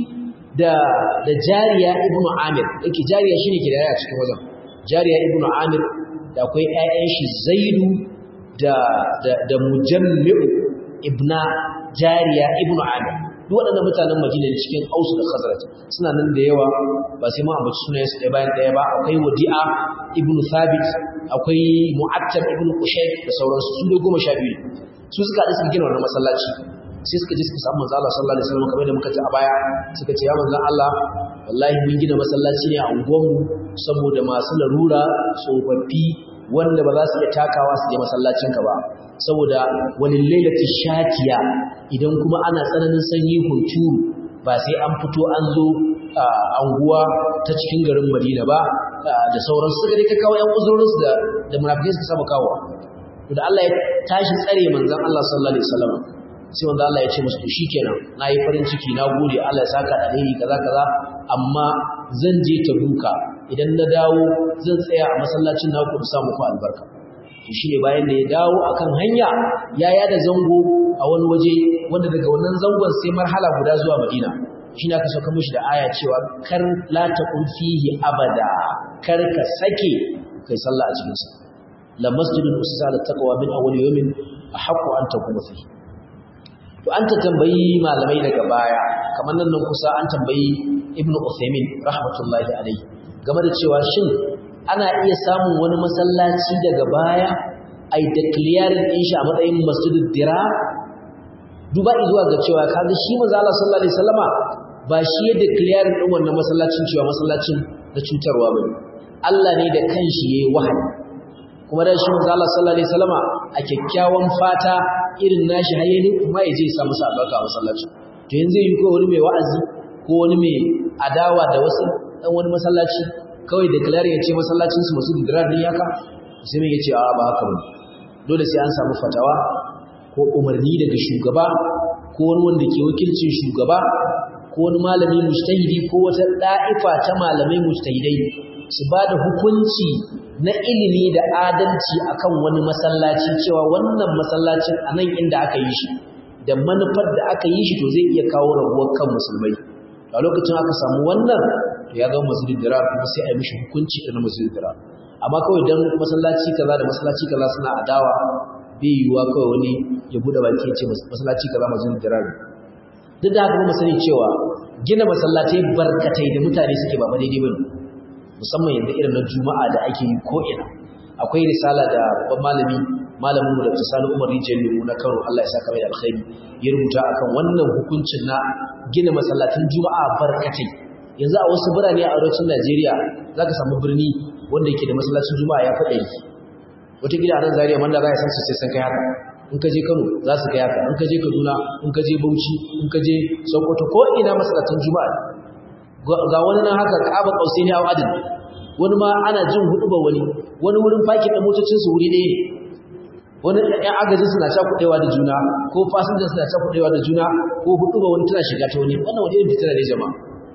da da jariya ibnu amir yake jariya shine ke da a cikin wajen jariya ibnu amir da akwai ƴaƴan shi zaidu da da da mujammi'u ibna jariya ibnu amir duk waɗannan mutanen madina ne cikin ausu da khazraj suna nan da yawa ba sai mu ambaci sunayen su ɗaya bayan ɗaya ba akwai wadi'a ibnu thabit akwai mu'attab ibnu qushayb da sauransu su ne goma sha biyu su suka haɗu suka gina wannan masallaci sai suka je suka samu manzo Allah sallallahu alaihi wasallam kamar da muka ji a baya suka ce ya manzo Allah wallahi mun gina masallaci ne a unguwarmu saboda masu larura tsofaffi wanda ba za su iya takawa su je masallacinka ba saboda wani lailati shatiya idan kuma ana tsananin sanyi hunturu ba sai an fito an zo anguwa ta cikin garin Madina ba da sauran suka dai kawo yan uzurinsu da da munafikai suka saba kawo da Allah ya tashi tsare manzon Allah sallallahu alaihi wasallam sai wanda Allah ya ce musu shikenan nayi farin ciki na gode Allah ya saka alheri kaza kaza amma zan je ta buka idan na dawo zan tsaya a masallacin naku da sa muku albarka to shine bayan da ya dawo akan hanya ya yada zango a wani waje wanda daga wannan zangon sai marhala guda zuwa Madina shine aka sauka mishi da aya cewa kar la taqul fihi abada kar ka sake kai sallah a cikin sa la masjidun usisa ala taqwa min awwal yawmin ahqqu an takuna fihi to an ta tambayi malamai daga baya kamar nan nan kusa an tambayi ibnu Uthaymin rahmatullahi alayhi game da cewa shin ana iya samun wani masallaci daga baya ai declaring din shi a matsayin masjidud dira duba zuwa ga cewa kaga shi manzo Allah sallallahu alaihi wasallama ba shi ya declaring din wannan masallacin cewa masallacin da cutarwa bane Allah ne da kanshi yayi wahayi kuma da shi manzo Allah sallallahu alaihi wasallama a kyakkyawan fata irin nashi hayyani kuma yaje ya samu albarka a masallaci to yanzu yi ko wani mai wa'azi ko wani mai adawa da wasu dan wani masallaci kawai declare ya ce masallacin su masu dirar ne yaka sai mai yace a ba haka bane dole sai an samu fatawa ko umarni daga shugaba ko wani wanda ke wakilcin shugaba ko wani malami mujtahidi ko wata da'ifa ta malamai mujtahidai su ba da hukunci na ilimi da adalci akan wani masallaci cewa wannan masallacin a nan inda aka yi shi da manufar da aka yi shi to zai iya kawo rabuwar kan musulmai a lokacin aka samu wannan to ya zama masjidin dira kuma sai a yi mishi hukunci da na masjidin dira amma kawai dan masallaci kaza da masallaci kaza suna adawa bai yiwuwa kawai wani ya bude baki ya ce masallaci kaza masjidin dira ne duk da haka kuma sani cewa gina masallatai barkatai da mutane suke ba daidai bane musamman yanzu irin na juma'a da ake yi ko ina akwai risala da babban malami malamin mu da Sani Umar Rijiyar Lemu na Kano Allah ya saka mai alkhairi ya rubuta akan wannan hukuncin na gina masallatan juma'a barkatai yanzu a wasu birane a arewacin Najeriya zaka samu birni wanda yake da masallacin juma'a ya faɗa yi wata gida a nan Zaria wanda za ya san su sai san kai haka in ka je Kano za su kai haka in ka je Kaduna in ka je Bauchi in ka je Sokoto ko ina masallatan juma'a ga wani nan haka Ka'aba Qausaini a adin wani ma ana jin hudu ba wani wani wurin fakin da motocin su wuri ɗaya wani ɗan agajin suna cakuɗewa da juna ko fasinjan suna cakuɗewa da juna ko hudu ba wani tana shiga ta wani wannan wani irin fitina ne jama'a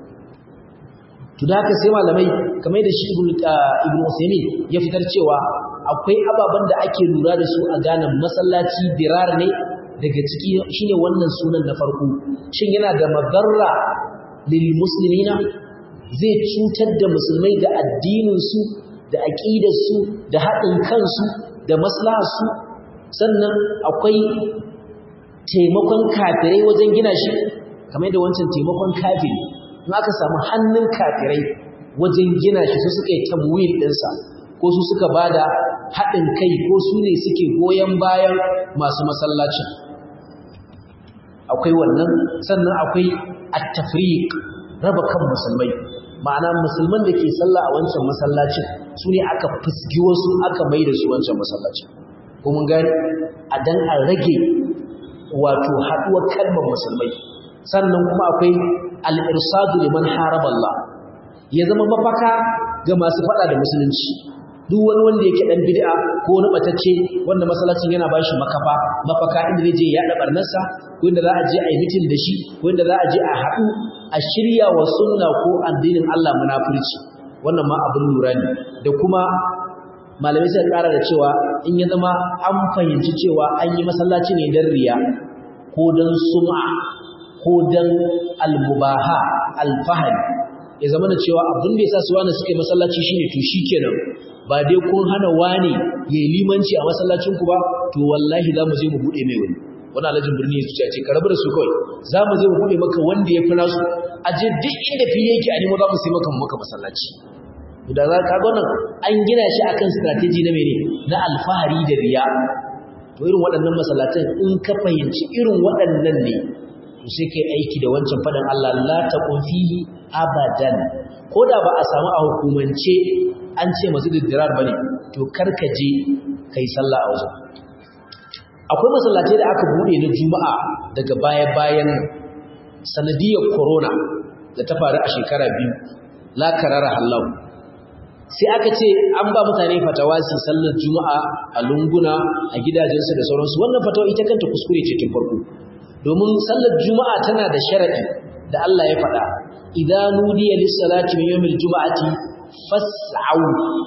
to da haka sai malamai kamar da shi ibn ibn Usaymin ya fitar cewa akwai ababen da ake lura da su a ganin masallaci dirar ne daga ciki shine wannan sunan na farko shin yana da madarra lil muslimina zai cutar da musulmai da addinin su da aqidar su da haɗin kansu da maslahar su sannan akwai taimakon kafirai wajen gina shi kamar da wancan taimakon kafiri in aka samu hannun kafirai wajen gina shi su suka yi tamwil ɗinsa ko su suka ba da haɗin kai ko su ne suke goyon bayan masu masallacin akwai wannan sannan akwai at-tafriq raba kan musulmai ma'ana musulman da ke sallah a wancan masallacin su ne aka fusgi wasu aka mai da su wancan masallacin ko mun gani a dan a rage wato haɗuwar kalmar musulmai sannan kuma akwai al'irsadu liman haraba Allah ya zama mafaka ga masu faɗa da musulunci duk wani wanda yake ɗan bid'a ko wani ɓatacce wanda masallacin yana ba shi makafa mafaka inda zai je yaɗa ɓarnarsa ko inda za a je a yi mitin da shi ko inda za a je a haɗu a shirya wa sunna ko addinin Allah munafurci wannan ma abin lura ne da kuma malamai suka ƙara da cewa in ya zama an fahimci cewa an yi masallaci ne don riya ko don sum'a ko dan almubaha alfahari ya zama da cewa abin da ya sa su wani suke masallaci shine to shikenan ba dai kun hana wani ya yi limanci a masallacinku ba to wallahi za mu je mu buɗe mai wani wani alajin birni ya ce ka rabu da su kawai za mu je mu buɗe maka wanda ya fi nasu a je duk inda fili yake a nemo za mu sai maka maka masallaci da za ka ga wannan an gina shi akan strategy na mene na alfahari da riya to irin waɗannan masallatan in ka fahimci irin waɗannan ne to sai kai aiki da wancan faɗin Allah la taqum fihi abadan ko da ba a samu a hukumance an ce masu diddirar bane to karka je kai sallah a wajen akwai masallatai da aka bude na juma'a daga baya-bayan sanadiyar corona da ta faru a shekara biyu la karara hallahu sai aka ce an ba mutane fatawa su sallar juma'a a lunguna a gidajensu da sauransu wannan fatawa ita kanta kuskure ce tun farko domin sallar juma'a tana da sharadi da Allah ya faɗa idan nudiya lis-salati min yawmil juma'ati fas'au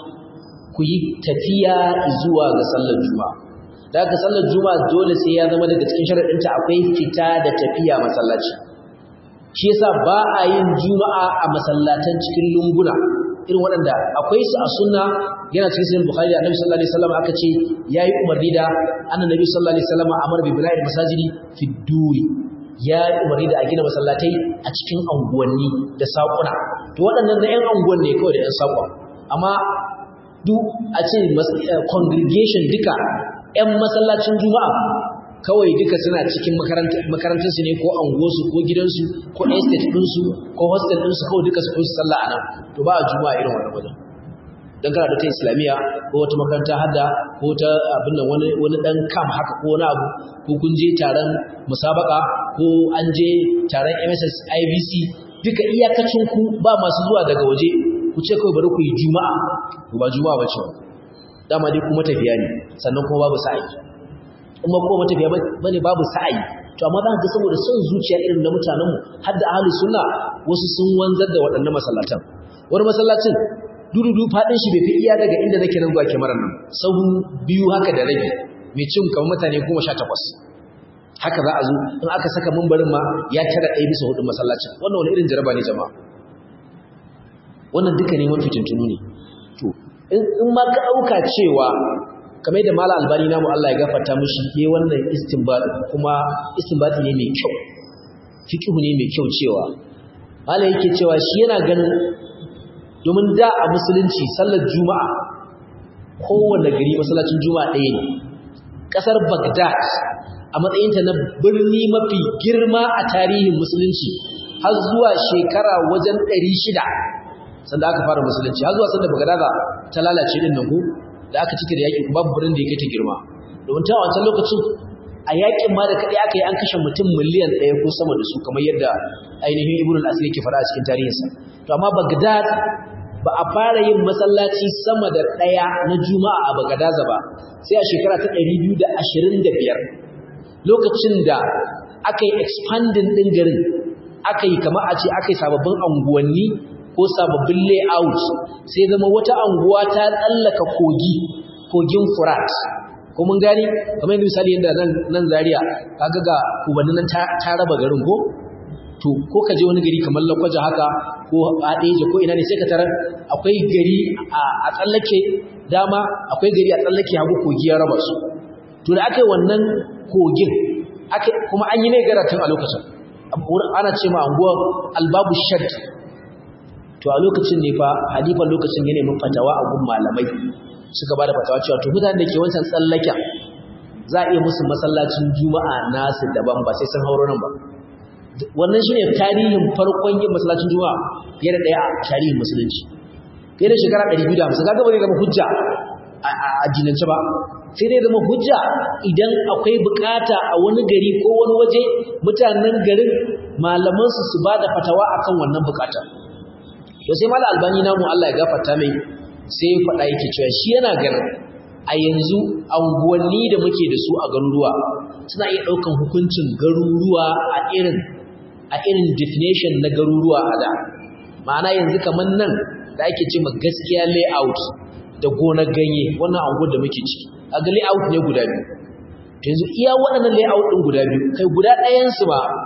ku yi tafiya zuwa ga sallar juma'a da aka sallar juma'a dole sai ya zama daga cikin sharadinta akwai fita da tafiya masallaci shi yasa ba a yin juma'a a masallatan cikin lunguna irin waɗanda akwai su a sunna yana cikin sahih bukhari annabi sallallahu alaihi wasallam aka ce yayi umarni da annabi sallallahu alaihi wasallam amara bi bina'il masajidi fi duri ya umarni da a gina masallatai a cikin anguwanni da saƙuna to waɗannan na 'yan anguwan ne kawai da 'yan saƙon amma duk a ce congregation duka 'yan masallacin juma'a kawai duka suna cikin makarantarsu ne ko anguwarsu ko gidansu ko estate ɗinsu ko hostel ɗinsu kawai duka su kusa sallah a nan to ba a juma'a irin wannan wajen don kana da ta islamiyya ko wata makaranta hada ko ta abin nan wani wani dan kam haka ko wani abu ko kun je taron musabaka ko an je taron MSS IBC duka iyakacin ku ba masu zuwa daga waje ku ce kawai bari ku yi juma'a ko ba juma'a ba ce dama dai kuma tafiya ne sannan kuma babu sa'i kuma kuma tafiya bane babu sa'i to amma za ka ga saboda son zuciya irin na mutanenmu har da ahlus sunna wasu sun wanzar da waɗannan masallatan wani masallacin dududu fadin shi bai fi iya daga inda nake nan zuwa kyamarar nan sahu biyu haka da rabi mai cin kamar mutane goma sha takwas haka za a zo in aka saka mambarin ma ya tara ɗaya bisa hudun masallacin wannan wani irin jaraba ne jama'a wannan duka neman fitintunu ne to in ma ka ɗauka cewa kamar da mala albani namu Allah ya gafarta mishi ke wannan istinbadi kuma istinbadi ne mai kyau fiqhu ne mai kyau cewa mala yake cewa shi yana ganin domin da a musulunci sallar juma'a kowane gari masallacin juma'a ɗaya ne ƙasar bagdad a matsayinta na birni mafi girma a tarihin musulunci har zuwa shekara wajen ɗari shida sanda aka fara musulunci har zuwa sanda bagdada ta lalace din nan ko da aka cike da yaƙi babu birnin da yake ta girma domin ta wancan lokacin a yaƙin ma da kaɗai aka yi an kashe mutum miliyan ɗaya ko sama da su kamar yadda ainihin ibn al-asir yake faɗa a cikin tarihinsa to amma bagdad ba a fara yin masallaci sama da ɗaya na juma'a a bagadaza ba sai a shekara ta ɗari biyu da ashirin da biyar lokacin da aka yi expanding ɗin garin aka yi kama a ce aka yi sababbin anguwanni ko sababbin layout sai zama wata anguwa ta tsallaka kogi kogin furat ko mun gani kamar yadda misali yadda nan nan Zaria kaga ga kubannin nan ta raba garin ko to ko ka je wani gari kamar Lakwaja haka ko Adeje ko ina ne sai ka tarar akwai gari a tsallake dama akwai gari a tsallake hagu kogi ya raba su to da aka yi wannan kogin aka kuma an yi mai garatun a lokacin ana ce ma anguwar albabu shad to a lokacin ne fa halifan lokacin ya nemi fatawa a gun malamai suka ba da fatawa cewa to mutanen da ke wancan tsallaken za a iya musu masallacin juma'a nasu daban ba sai sun hauro nan ba wannan shine tarihin farkon yin masallacin juma'a fiye da daya a tarihin musulunci fiye da shekara 250 kaga ba zai zama hujja a jinance ba sai dai zama hujja idan akwai bukata a wani gari ko wani waje mutanen garin malaman su su bada fatawa akan wannan bukata to sai mallam albani namu Allah ya gafarta mai sai ya faɗa yake cewa shi yana ganin a yanzu anguwanni da muke da su a garuruwa suna iya ɗaukan hukuncin garuruwa a irin a irin definition na garuruwa a da ma'ana yanzu kamar nan da ake ce ma gaskiya layout da gonar ganye wannan anguwar da muke ciki a ga layout ne guda biyu yanzu iya waɗannan layout ɗin guda biyu kai guda ɗayansu ba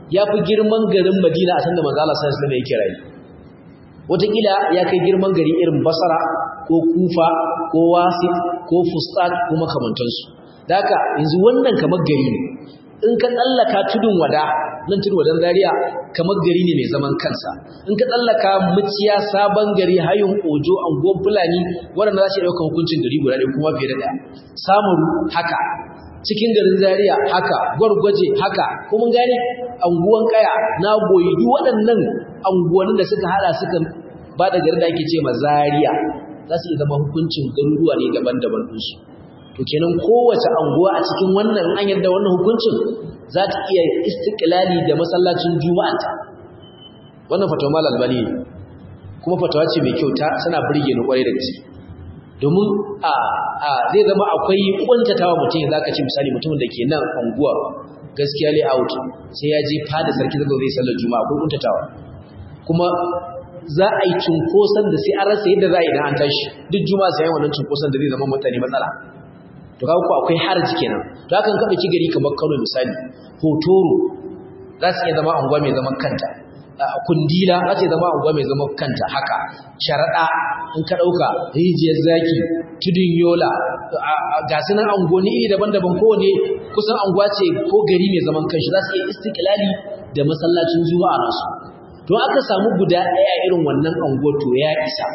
ya fi girman garin Madina a sanda manzo Allah sallallahu alaihi wasallam yake rayu wataƙila ya kai girman gari irin Basra ko Kufa ko Wasi ko Fustat ko makamantansu da haka yanzu wannan kamar gari ne in ka tsallaka tudun wada nan tudun wadan Zaria kamar gari ne mai zaman kansa in ka tsallaka muciya sabon gari hayun ojo anguwan fulani waɗanda za su ɗauka hukuncin gari guda ɗaya kuma fiye da ɗaya samaru haka cikin garin Zaria haka gwargwaje haka kuma gane anguwan kaya na goyi duk waɗannan anguwannin da suka hada suka ba da garin da ake ce ma Zaria za su iya zama hukuncin garuruwa ne daban-daban ɗinsu to kenan kowace anguwa a cikin wannan an yadda wannan hukuncin za ta iya istiklali da masallacin juma'anta wannan fatawa mal albani kuma fatawa ce mai kyau ta tana burge ni kwarai da gaske domin a a zai zama akwai kuntatawa mutum ya zaka ci misali mutumin da ke nan anguwa gaskiya layout sai ya je fada sarki zago zai sallar juma'a akwai kuntatawa kuma za a yi cunkoson da sai an rasa yadda za a yi idan an tashi duk juma'a sai wannan cunkoson da zai zama mutane matsala to kaga ko akwai haraji kenan to hakan ka dauki gari kamar Kano misali Hotoro za su iya zama anguwa mai zaman kanta Kundila za su zama anguwa mai zaman kanta haka Sharada in ka dauka Rijiyar Zaki Tudun Yola ga sunan anguwanni iri daban-daban kowane kusan anguwa ce ko gari mai zaman kanshi za su iya istiklali da masallacin Juma'a nasu to aka samu guda ɗaya irin wannan anguwa to ya isa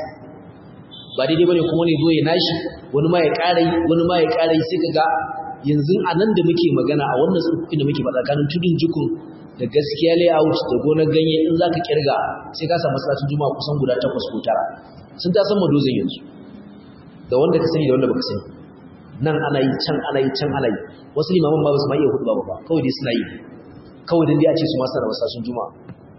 ba daidai bane kuma ne zo ya nashi wani ma ya ƙara yi wani ma ya ƙara yi sai kaga yanzu a nan da muke magana a wannan tsofaffin da muke faɗa kanin tudun jikun da gaskiya layout da gonar ganye in za ka kirga sai ka samu masallacin juma'a kusan guda takwas ko tara sun ta san madozin yanzu da wanda ka sani da wanda baka sani nan ana yi can ana yi can ana yi wasu limaman ba su ma iya hudu ba ba kawai dai suna yi kawai dai a ce su masu da masallacin juma'a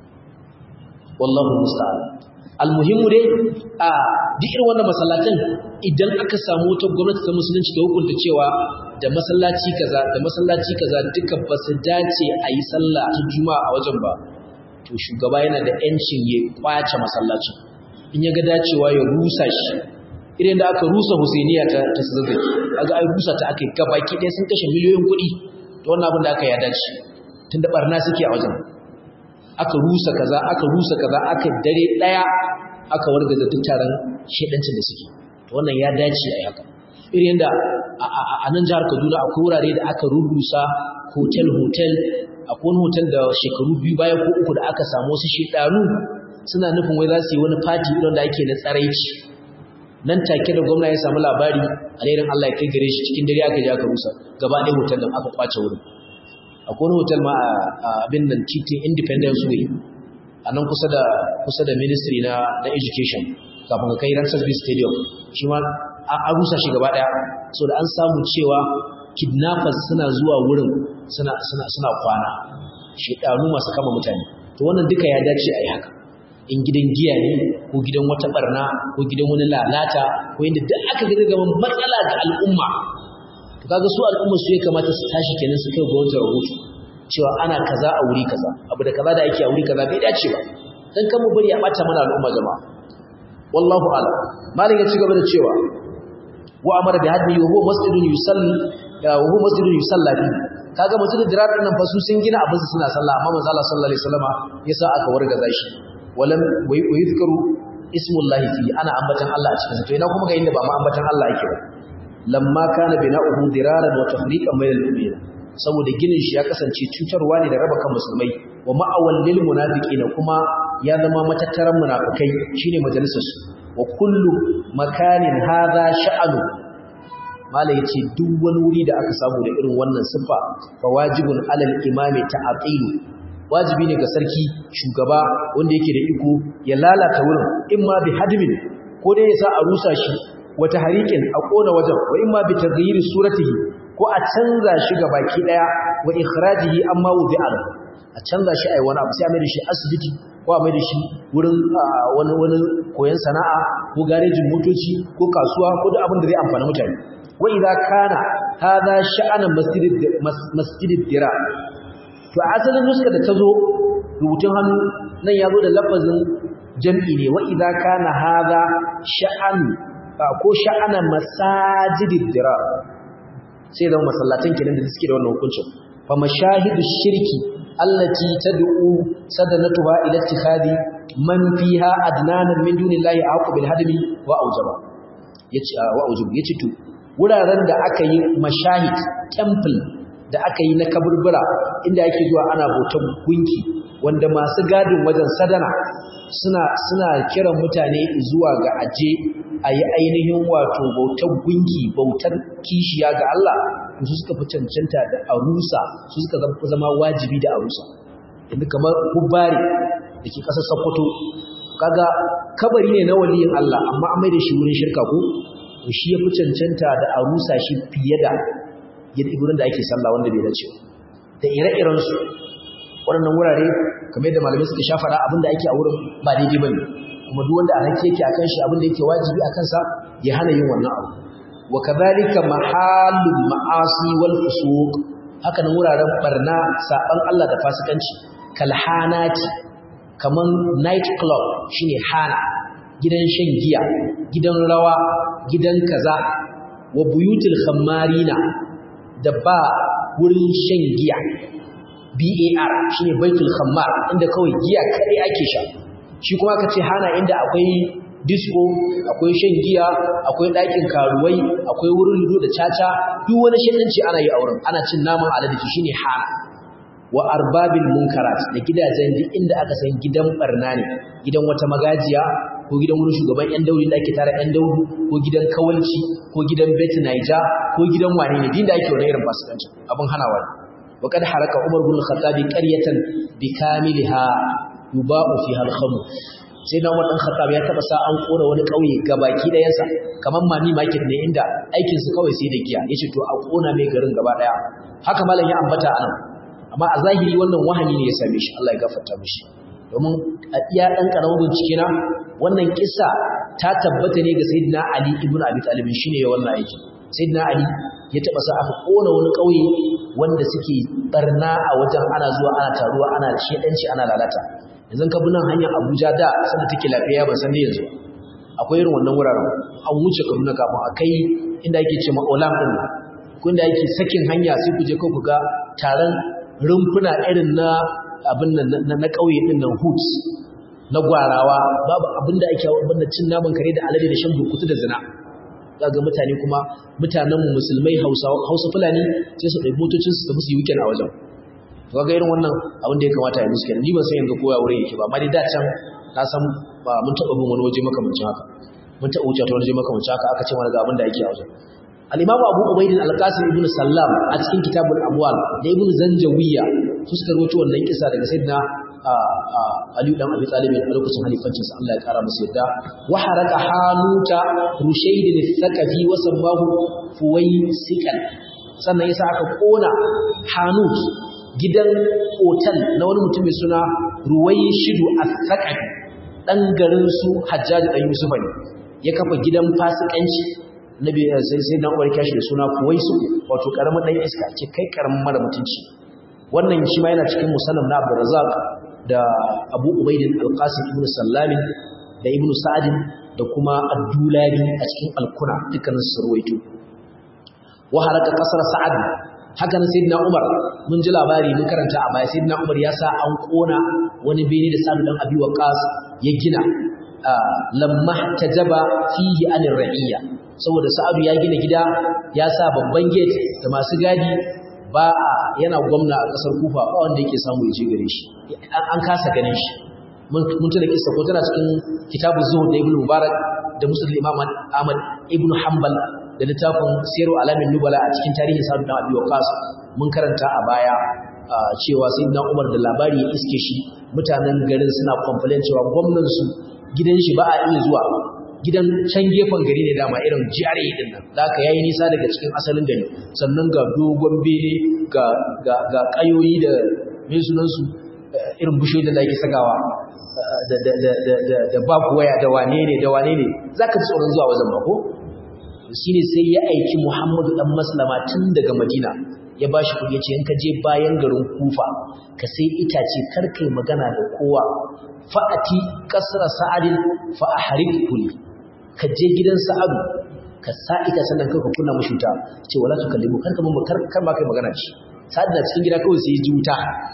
wallahu musta'an almuhimmu dai a duk irin wannan masallatan idan aka samu wata gwamnati ta musulunci ta hukunta cewa da masallaci kaza da masallaci kaza duka ba su dace a yi sallah ta juma'a a wajen ba to shugaba yana da yancin ya kwace masallacin in ya ga dacewa ya rusa shi irin da aka rusa husainiya ta ta zazzaki kaga ai rusa ta aka gabaki ɗaya sun kashe miliyoyin kuɗi to wannan abin da aka ya dace tunda barna suke a wajen aka rusa kaza aka rusa kaza aka dare daya aka wargaza duk taron shedancin da suke to wannan ya dace a haka irin da a nan jihar Kaduna akwai wurare da aka rurusa hotel hotel akwai wani hotel da shekaru biyu bayan ko uku da aka samu wasu shedanu suna nufin wai za su yi wani party irin da ake na tsaraici nan take da gwamna ya samu labari alherin Allah ya kai gare shi cikin dare aka je aka rusa gaba ɗaya hotel din aka kwace wurin akwai wani hotel ma a abin nan titin independence way a nan kusa da kusa da ministry na na education kafin ka kai Ransarsby stadium shi ma an rusa shi gaba daya so da an samu cewa kidnappers suna zuwa wurin suna suna suna kwana shedanu masu kama mutane to wannan duka ya dace a yi haka in gidan giya ne ko gidan wata barna ko gidan wani lalata ko inda duk aka ga gaban matsala ga al'umma to kaga su al'umma su ya kamata su tashi kenan su kai gwamnati rahoto cewa ana kaza a wuri kaza abu da kaza da ake a wuri kaza bai dace ba dan kan mu bari a bata mana al'umma jama'a wallahu a'lam malik ya ci gaba da cewa wa amara bi hadmi wa huwa masjidun yusalli wa huwa masjidun yusalla fi kaga masjidul dirar din nan fa su sun gina abin su suna sallah amma manzo Allah sallallahu alaihi wasallama yasa aka wargaza shi walam wa yuzkaru ismullahi fi ana ambatan Allah a cikin sa to ina kuma ga inda ba ma ambatan Allah yake ba lamma kana bina'uhu diraran wa tafriqan bainal mu'minin saboda ginin shi ya kasance cutarwa ne da raba kan musulmai wa ma'awal lil munafiqina kuma ya zama matattaran munafikai shine majalisar su wa kullu makanin hadha sha'anu mala yace duk wani wuri da aka samu da irin wannan sifa fa wajibun alal imami ta'til wajibi ne ga sarki shugaba wanda yake da iko ya lalata wurin imma bi hadmin ko dai ya sa a rusa shi wata harikin a kona wajen wa imma bi taghyiri suratihi ko a canza shi ga baki daya wa ikhrajihi amma wudi'a a canza shi ai wani abu sai a mai da shi asibiti ko a mai da shi wurin wani wani koyon sana'a ko garejin motoci ko kasuwa ko duk abin da zai amfani mutane wa idza kana hadha sha'ana masjidid masjidid dira to asalin nuska da tazo rubutun hannu nan yazo da lafazin jam'i ne wa idza kana hadha sha'an ko sha'ana masajidid dirar sai da masallatan kenan da suke da wannan hukuncin fa mashahidu shirki allati tad'u sadanatuha ila ittikhadi man fiha adnanan min dunillahi aqu bil hadmi wa aujaba yace wa aujab yace to wuraren da aka yi mashahid temple da aka yi na kaburbura inda yake zuwa ana bautar gunki wanda masu gadin wajen sadana suna suna kiran mutane zuwa ga aje a yi ainihin wato bautar gunki bautar kishiya ga Allah su suka fi cancanta da arusa su suka zama wajibi da arusa inda kamar hubbari da ke ƙasar sokoto kaga kabari ne na waliyin Allah amma an mai da shi wurin shirka ko shi ya fi cancanta da arusa shi fiye da yadda wurin da ake sallah wanda bai dace da ire-irensu waɗannan wurare kamar yadda malamai suka sha fara abinda ake a wurin ba daidai ba ne kuma duk wanda alhaki yake akan shi abinda yake wajibi a kansa ya hana yin wannan abu wa kadhalika mahallul ma'asi wal fusuq haka nan wuraren barna saban Allah da fasikanci kalhanati kaman night club shine hana gidan shan giya gidan rawa gidan kaza wa buyutul khammarina da ba wurin shan giya BAR shine baitul khammar inda kawai giya kai ake sha shi kuma aka ce hana inda akwai disco akwai shan giya akwai ɗakin karuwai akwai wurin ludo da caca duk wani shananci ana yi a wurin ana cin naman alade shine hana wa arbabil munkarat da gidajen duk inda aka san gidan barna ne gidan wata magajiya ko gidan wurin shugaban yan dauri da ake tara yan daudu ko gidan kawalci ko gidan bet naija ko gidan wane ne din da ake wani irin fasikanci abin hanawa ne wa kad haraka umar bin khattab qaryatan bi kamiliha yuba'u fiha al-khamr sai na umar dan khattab ya taba sa an kora wani kauye gabaki dayansa kaman mani market ne inda aikin su kawai sai da giya yace to a kona mai garin gaba daya haka malam ya ambata anan amma a zahiri wannan wahani ne ya same shi Allah ya gafarta mishi domin a iya dan karamin bincike na wannan kissa ta tabbata ne ga sayyidina Ali ibn Abi Talib shine ya wannan aiki sayyidina Ali ya taba sa aka kona wani kauye wanda suke barna a wajen ana zuwa ana taruwa ana shedanci ana lalata yanzu ka bi nan hanyar Abuja da sanda take lafiya ban san da yanzu akwai irin wannan wuraren an wuce Kaduna kafin akai inda yake ce ma Olam din ko inda yake sakin hanya sai ku je ku ga taron rumfuna irin na abin nan na ƙauye din nan hoods na gwarawa babu abin da ake abin da cin naman kare da alade da shan burkutu da zina ga mutane kuma mutanen musulmai Hausa Hausa Fulani sai su ɗauki motocin su tafi su yi weekend a wajen to ga irin wannan abin da ya kamata ya musu kenan ni ban san yanzu kowa wurin yake ba amma dai da can na san ba mun taɓa bin wani waje makamancin haka mun taɓa wuce ta wani waje makamancin haka aka ce mana ga abin da yake a wajen al-imamu abu ubaidin al-qasim ibn sallam a cikin kitabul amwal da ibn zanjawiya su suka rawaito wannan kisa daga sayyidina ali dan abi talib a lokacin halifancin sa Allah ya kara masa yadda wa haraka hanuta rushayd al-thaqafi wa sammahu fuwaysikan sannan yasa aka kona hanut gidan otal na wani mutum mai suna ruwayshidu al-thaqafi dan garin su hajjaji dan yusufa ne ya kafa gidan fasikanci nabi sai sai dan uwarki shi da suna Kuwaisu wato karamin dan iska ce kai karamin mara mutunci wannan shi ma yana cikin musannaf na Abdul Razzaq da Abu Ubayd al-Qasim ibn Sallam da Ibn Sa'd da kuma Abdullahi a cikin Al-Kuna dukkanin su ruwaito wa halaka kasar Sa'ad haka nan sayyidina Umar mun ji labari mun karanta a baya sayyidina Umar ya sa an kona wani bene da Sa'd dan Abi Waqqas ya gina lamma tajaba fihi anir ra'iyya saboda Sa'adu ya gina gida ya sa babban gate da masu gadi ba a yana gwamna a kasar Kufa ba wanda yake samu ya je gare shi an kasa ganin shi mun tuna kissa ko tana cikin kitabuz zuhud da Ibn Mubarak da Muslim Imam Ahmad Ibn Hanbal da littafin Siru Alamin Nubala a cikin tarihin Sa'ad bin Abi Waqqas mun karanta a baya cewa sayyidina Umar da labari ya iske shi mutanen garin suna complain cewa gwamnan su gidan shi ba a iya zuwa gidan can gefen gari ne dama irin jiyare din nan da aka yayi nisa daga cikin asalin gari sannan ga dogon bene ga ga ga kayoyi da me sunan su irin bushoyi da ake sagawa da da da da da, da babu waya da wane ne da wane ne zaka ji tsoron zuwa wajen mako shine sai ya aiki Muhammadu dan Maslama tun daga Madina ya bashi kuɗi yace in ka je bayan garin Kufa ka sai itace kar kai magana da kowa fa'ati kasra sa'adin fa ahrik kulli ka je gidan sa'adu ka sa ita sannan kai ka kunna mushi wuta ce wala tu kallimu kar ka mun kar kar ba kai magana shi sa'ad da cikin gida kawai sai ya ji wuta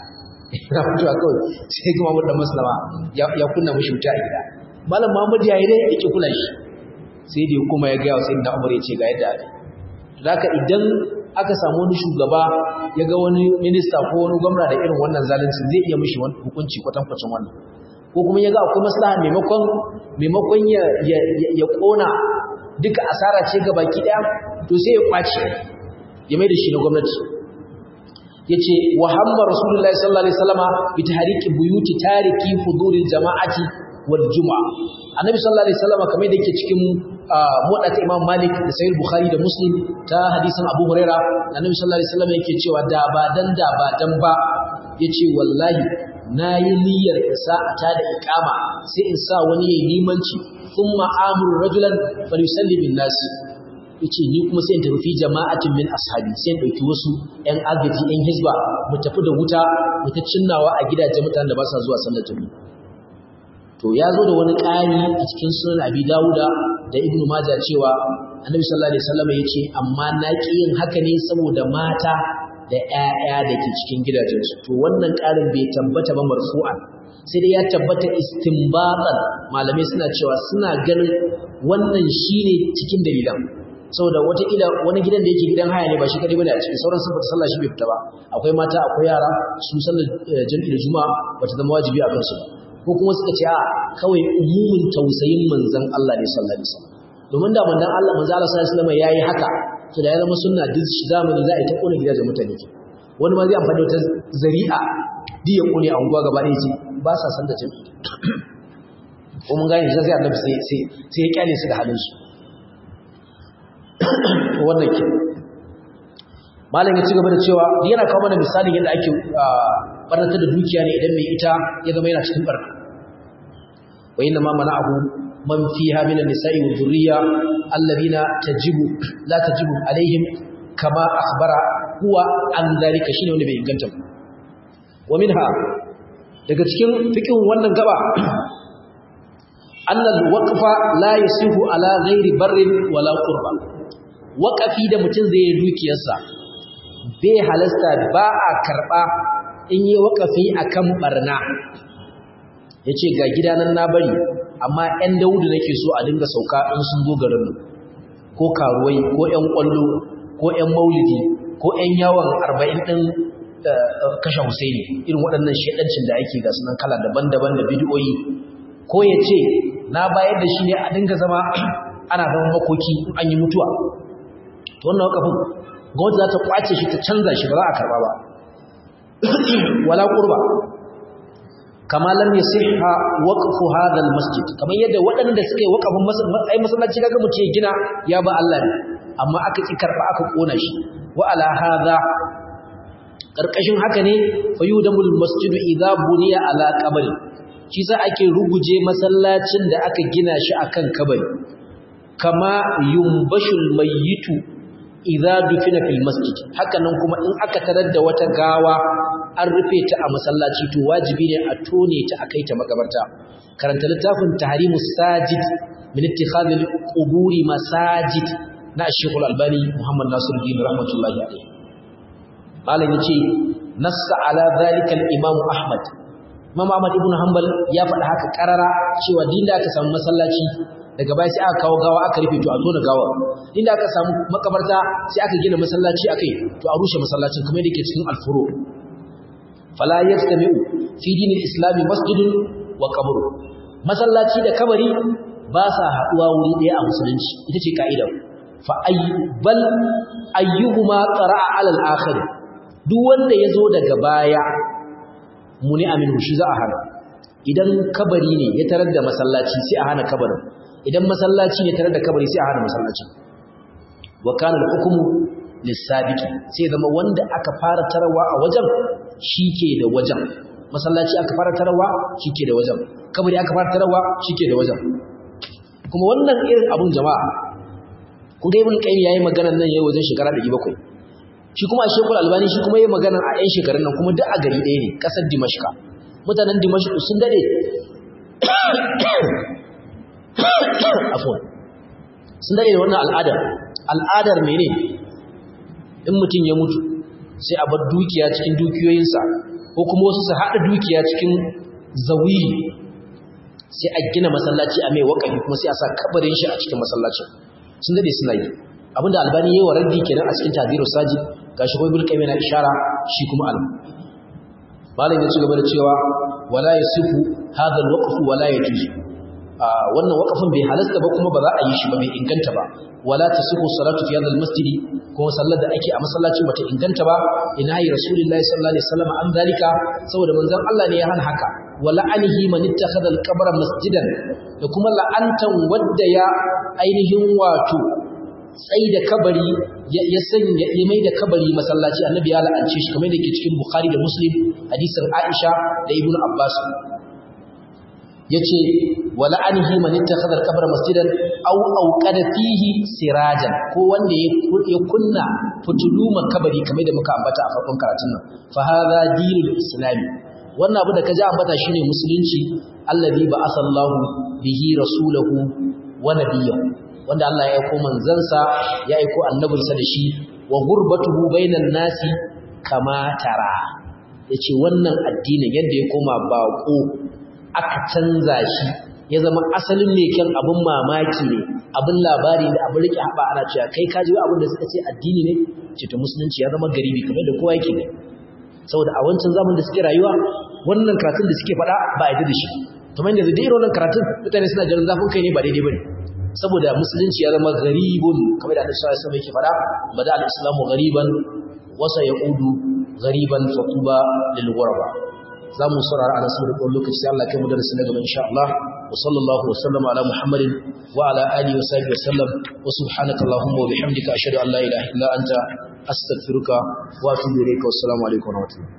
yana fitowa kawai sai kuma mu da maslama ya kunna mishi wuta a gida malam Muhammad ya yi dai yake kula shi sai dai kuma ya ga sai da Umar ya ce ga yadda ake zaka idan aka samu wani shugaba ya ga wani minista ko wani gwamna da irin wannan zalunci zai iya mishi wani hukunci kwatankwacin wannan ko kuma ya ga akwai maslaha maimakon maimakon ya ya kona duka asara ce ga baki daya to sai ya kwace ya mai da shi na gwamnati yace wa hamma rasulullahi sallallahu alaihi wasallama bi tahriki buyuti tariki huduril jama'ati wal jumu'a annabi sallallahu alaihi wasallama kamar da yake cikin muwaddata imam malik da sahih bukhari da muslim ta hadisin abu huraira annabi sallallahu alaihi wasallama yake cewa da ba dan da ba dan ba yace wallahi nayi niyyar isa ta da iqama sai in sa wani yayi limanci thumma amuru rajulan falyusalli bin nasi yace ni kuma sai in tafi fi jama'atin min ashabi sai in dauki wasu ƴan agaji ƴan hizba mu tafi da wuta mu ta cinnawa a gidajen mutanen da ba sa zuwa sallar jami'a to ya zo da wani ƙari a cikin sunan abi dawuda da ibnu majah cewa annabi sallallahu alaihi wasallam yace amma na ki yin haka ne saboda mata da ƴaƴa da ke cikin gidajensu to wannan ƙarin bai tabbata ba marfu'an sai dai ya tabbata istinbatan malamai suna cewa suna ganin wannan shine cikin dalilan saboda wataƙila wani gidan da yake gidan haya ne ba shi kadai bane a cikin sauran sun fita sallah shi bai fita ba akwai mata akwai yara su sallar jami'i da juma'a bata zama wajibi a kansu ko kuma suka ce a kawai umumin tausayin manzon Allah ne sallallahu alaihi wasallam domin da manzon Allah manzon Allah sallallahu alaihi wasallam yayi haka to da ya zama sunna duk zamani za a yi ta kona gidajen mutane ke wani ma zai amfani da wata zari'a duk ya kone a unguwa gaba ɗaya ce ba sa san da jami'i ko mun gane sai annabi sai sai sai ya kyale su da halin su wannan ke malam ya ci gaba da cewa yana kawo mana misalin yadda ake barnata da dukiya ne idan mai ita ya zama yana cikin barna wa inna ma mana'ahu man fiha min an-nisa'i wa dhurriyya alladhina tajibu la tajibu alaihim kama akhbara huwa an dalika shine wanda bai inganta ba wa minha daga cikin fiqhin wannan gaba annal waqfa la yasihu ala ghairi barrin wala qurba waqafi da mutun zai yi dukiyarsa bai halasta ba a karba in yi waqafi akan barna yace ga gidanan na bari amma ɗan daudu nake so a dinga sauka in sun zo garin ko karuwai ko ƴan kwallo ko ƴan maulidi ko ƴan yawon 40 din kashe Husaini irin waɗannan shedancin da ake ga sunan kala daban-daban da bidiyoyi ko ya ce na bayar da shi ne a dinga zama ana zama makoki an yi mutuwa to wannan wakafin gwamnati za ta kwace shi ta canza shi ba za a karba ba wala qurba kama lam yasihha waqfu hadha almasjid kamar yadda waɗanda suka yi waqafin ai masallaci kaga mu ce gina ya ba Allah ne amma aka ki karba aka kona shi wa ala hadha karkashin haka ne fayudamul masjidu idza buniya ala qabri shi za ake ruguje masallacin da aka gina shi akan kabari kama yumbashul mayyitu idza dufina fil masjid hakanan kuma in aka tarar da wata gawa an rufe ta a masallaci to wajibi ne a tone ta akai ta makabarta karanta littafin tahrimus sajid min ittikhadil quburi masajid na Sheikh Al-Albani Muhammad Nasiruddin rahmatullahi alayhi malam yace nassa ala zalika al-imam Ahmad Imam Ahmad ibn Hanbal ya faɗa haka karara cewa din da aka samu masallaci daga baya sai aka kawo gawa aka rufe to a tona gawa din da aka samu makabarta sai aka gina masallaci akai to a rushe masallacin kamar yadda ke cikin al-furu fala yastami'u fi dinil islami masjidun wa qabr masallaci da kabari ba sa haduwa wuri ɗaya a musulunci ita ce ka'ida fa ayyubal ayyuhuma qara'a 'ala al-akhir duk wanda yazo daga baya muni aminu shi za a hana idan kabari ne ya tarar da masallaci sai a hana kabarin idan masallaci ne tarar da kabari sai a hana masallaci wa kana al-hukmu lis-sabiqi sai zama wanda aka fara tarawa a wajen shike da wajen masallaci aka fara tarawa shike da wajen kabari aka fara tarawa shike da wajen kuma wannan irin abun jama'a kun ga ibn qayyim yayi maganar nan yau wajen shekara 700 shi kuma a shekul albani shi kuma yi magana a 'yan shekarun nan kuma duk a gari ɗaya ne ƙasar dimashka mutanen dimashka sun daɗe sun daɗe da wannan al'adar al'adar mene in mutum ya mutu sai a bar dukiya cikin dukiyoyinsa ko kuma wasu su haɗa dukiya cikin zawi sai a gina masallaci a mai wakafi kuma sai a sa kabarin shi a cikin masallacin sun dade suna yi abinda albani yayi wa raddi kenan a cikin tadiru saji gashi ko ibn qayyim yana ishara shi kuma al malam ya ci gaba da cewa wala yasifu hadha alwaqf wala yajuz wannan waqafin bai halasta ba kuma ba za a yi shi ba bai inganta ba wala tasihu salatu fi hadha almasjid kuma sallar da ake a masallacin bata inganta ba ina yi rasulullahi sallallahu alaihi wasallam an zalika saboda manzon Allah ne ya hana haka wala anihi man ittakhadha alqabra masjidan da kuma la'antan wadda ya ainihin wato tsai da kabari ya sanya ya mai da kabari masallaci annabi ya la'ance shi kamar da ke cikin bukhari da muslim hadisin aisha da ibnu abbas yace wala anhi man ittakhadha al-qabr masjidan aw awqada fihi sirajan ko wanda ya kunna fitulu makabari kamar da muka ambata a farkon karatun nan fa hadha dinul islami wannan abu da kaji ambata shine musulunci allazi ba'atha Allahu bihi rasulahu wa nabiyyahu wanda Allah ya aiko manzansa ya aiko annabinsa da shi wa gurbatuhu bainan nasi kama tara yace wannan addinin yadda ya koma bako aka canza shi ya zama asalin ne kan abin mamaki ne abin labari da abin rike haɓa ana cewa kai ka ji abin da suka ce addini ne ce to musulunci ya zama garibi kamar da kowa yake ne saboda a wancan zamanin da suke rayuwa wannan karatun da suke faɗa ba a yi da shi kamar yanzu da irin wannan karatun mutane suna jiran zafin kai ne ba daidai ba ne saboda musulunci ya zama garibun kamar da Annabi sallallahu alaihi yake fada bada al-islamu gariban wasa yaudu gariban fatuba lil ghuraba zamu saurara a nasu da lokaci sai Allah kai mu darasi na gaba insha Allah wa sallallahu wa sallama ala muhammadin wa ala alihi wa sahbihi wa sallam wa subhanaka allahumma wa bihamdika ashhadu an la ilaha illa anta astaghfiruka wa atubu ilayka wa assalamu alaikum wa rahmatullahi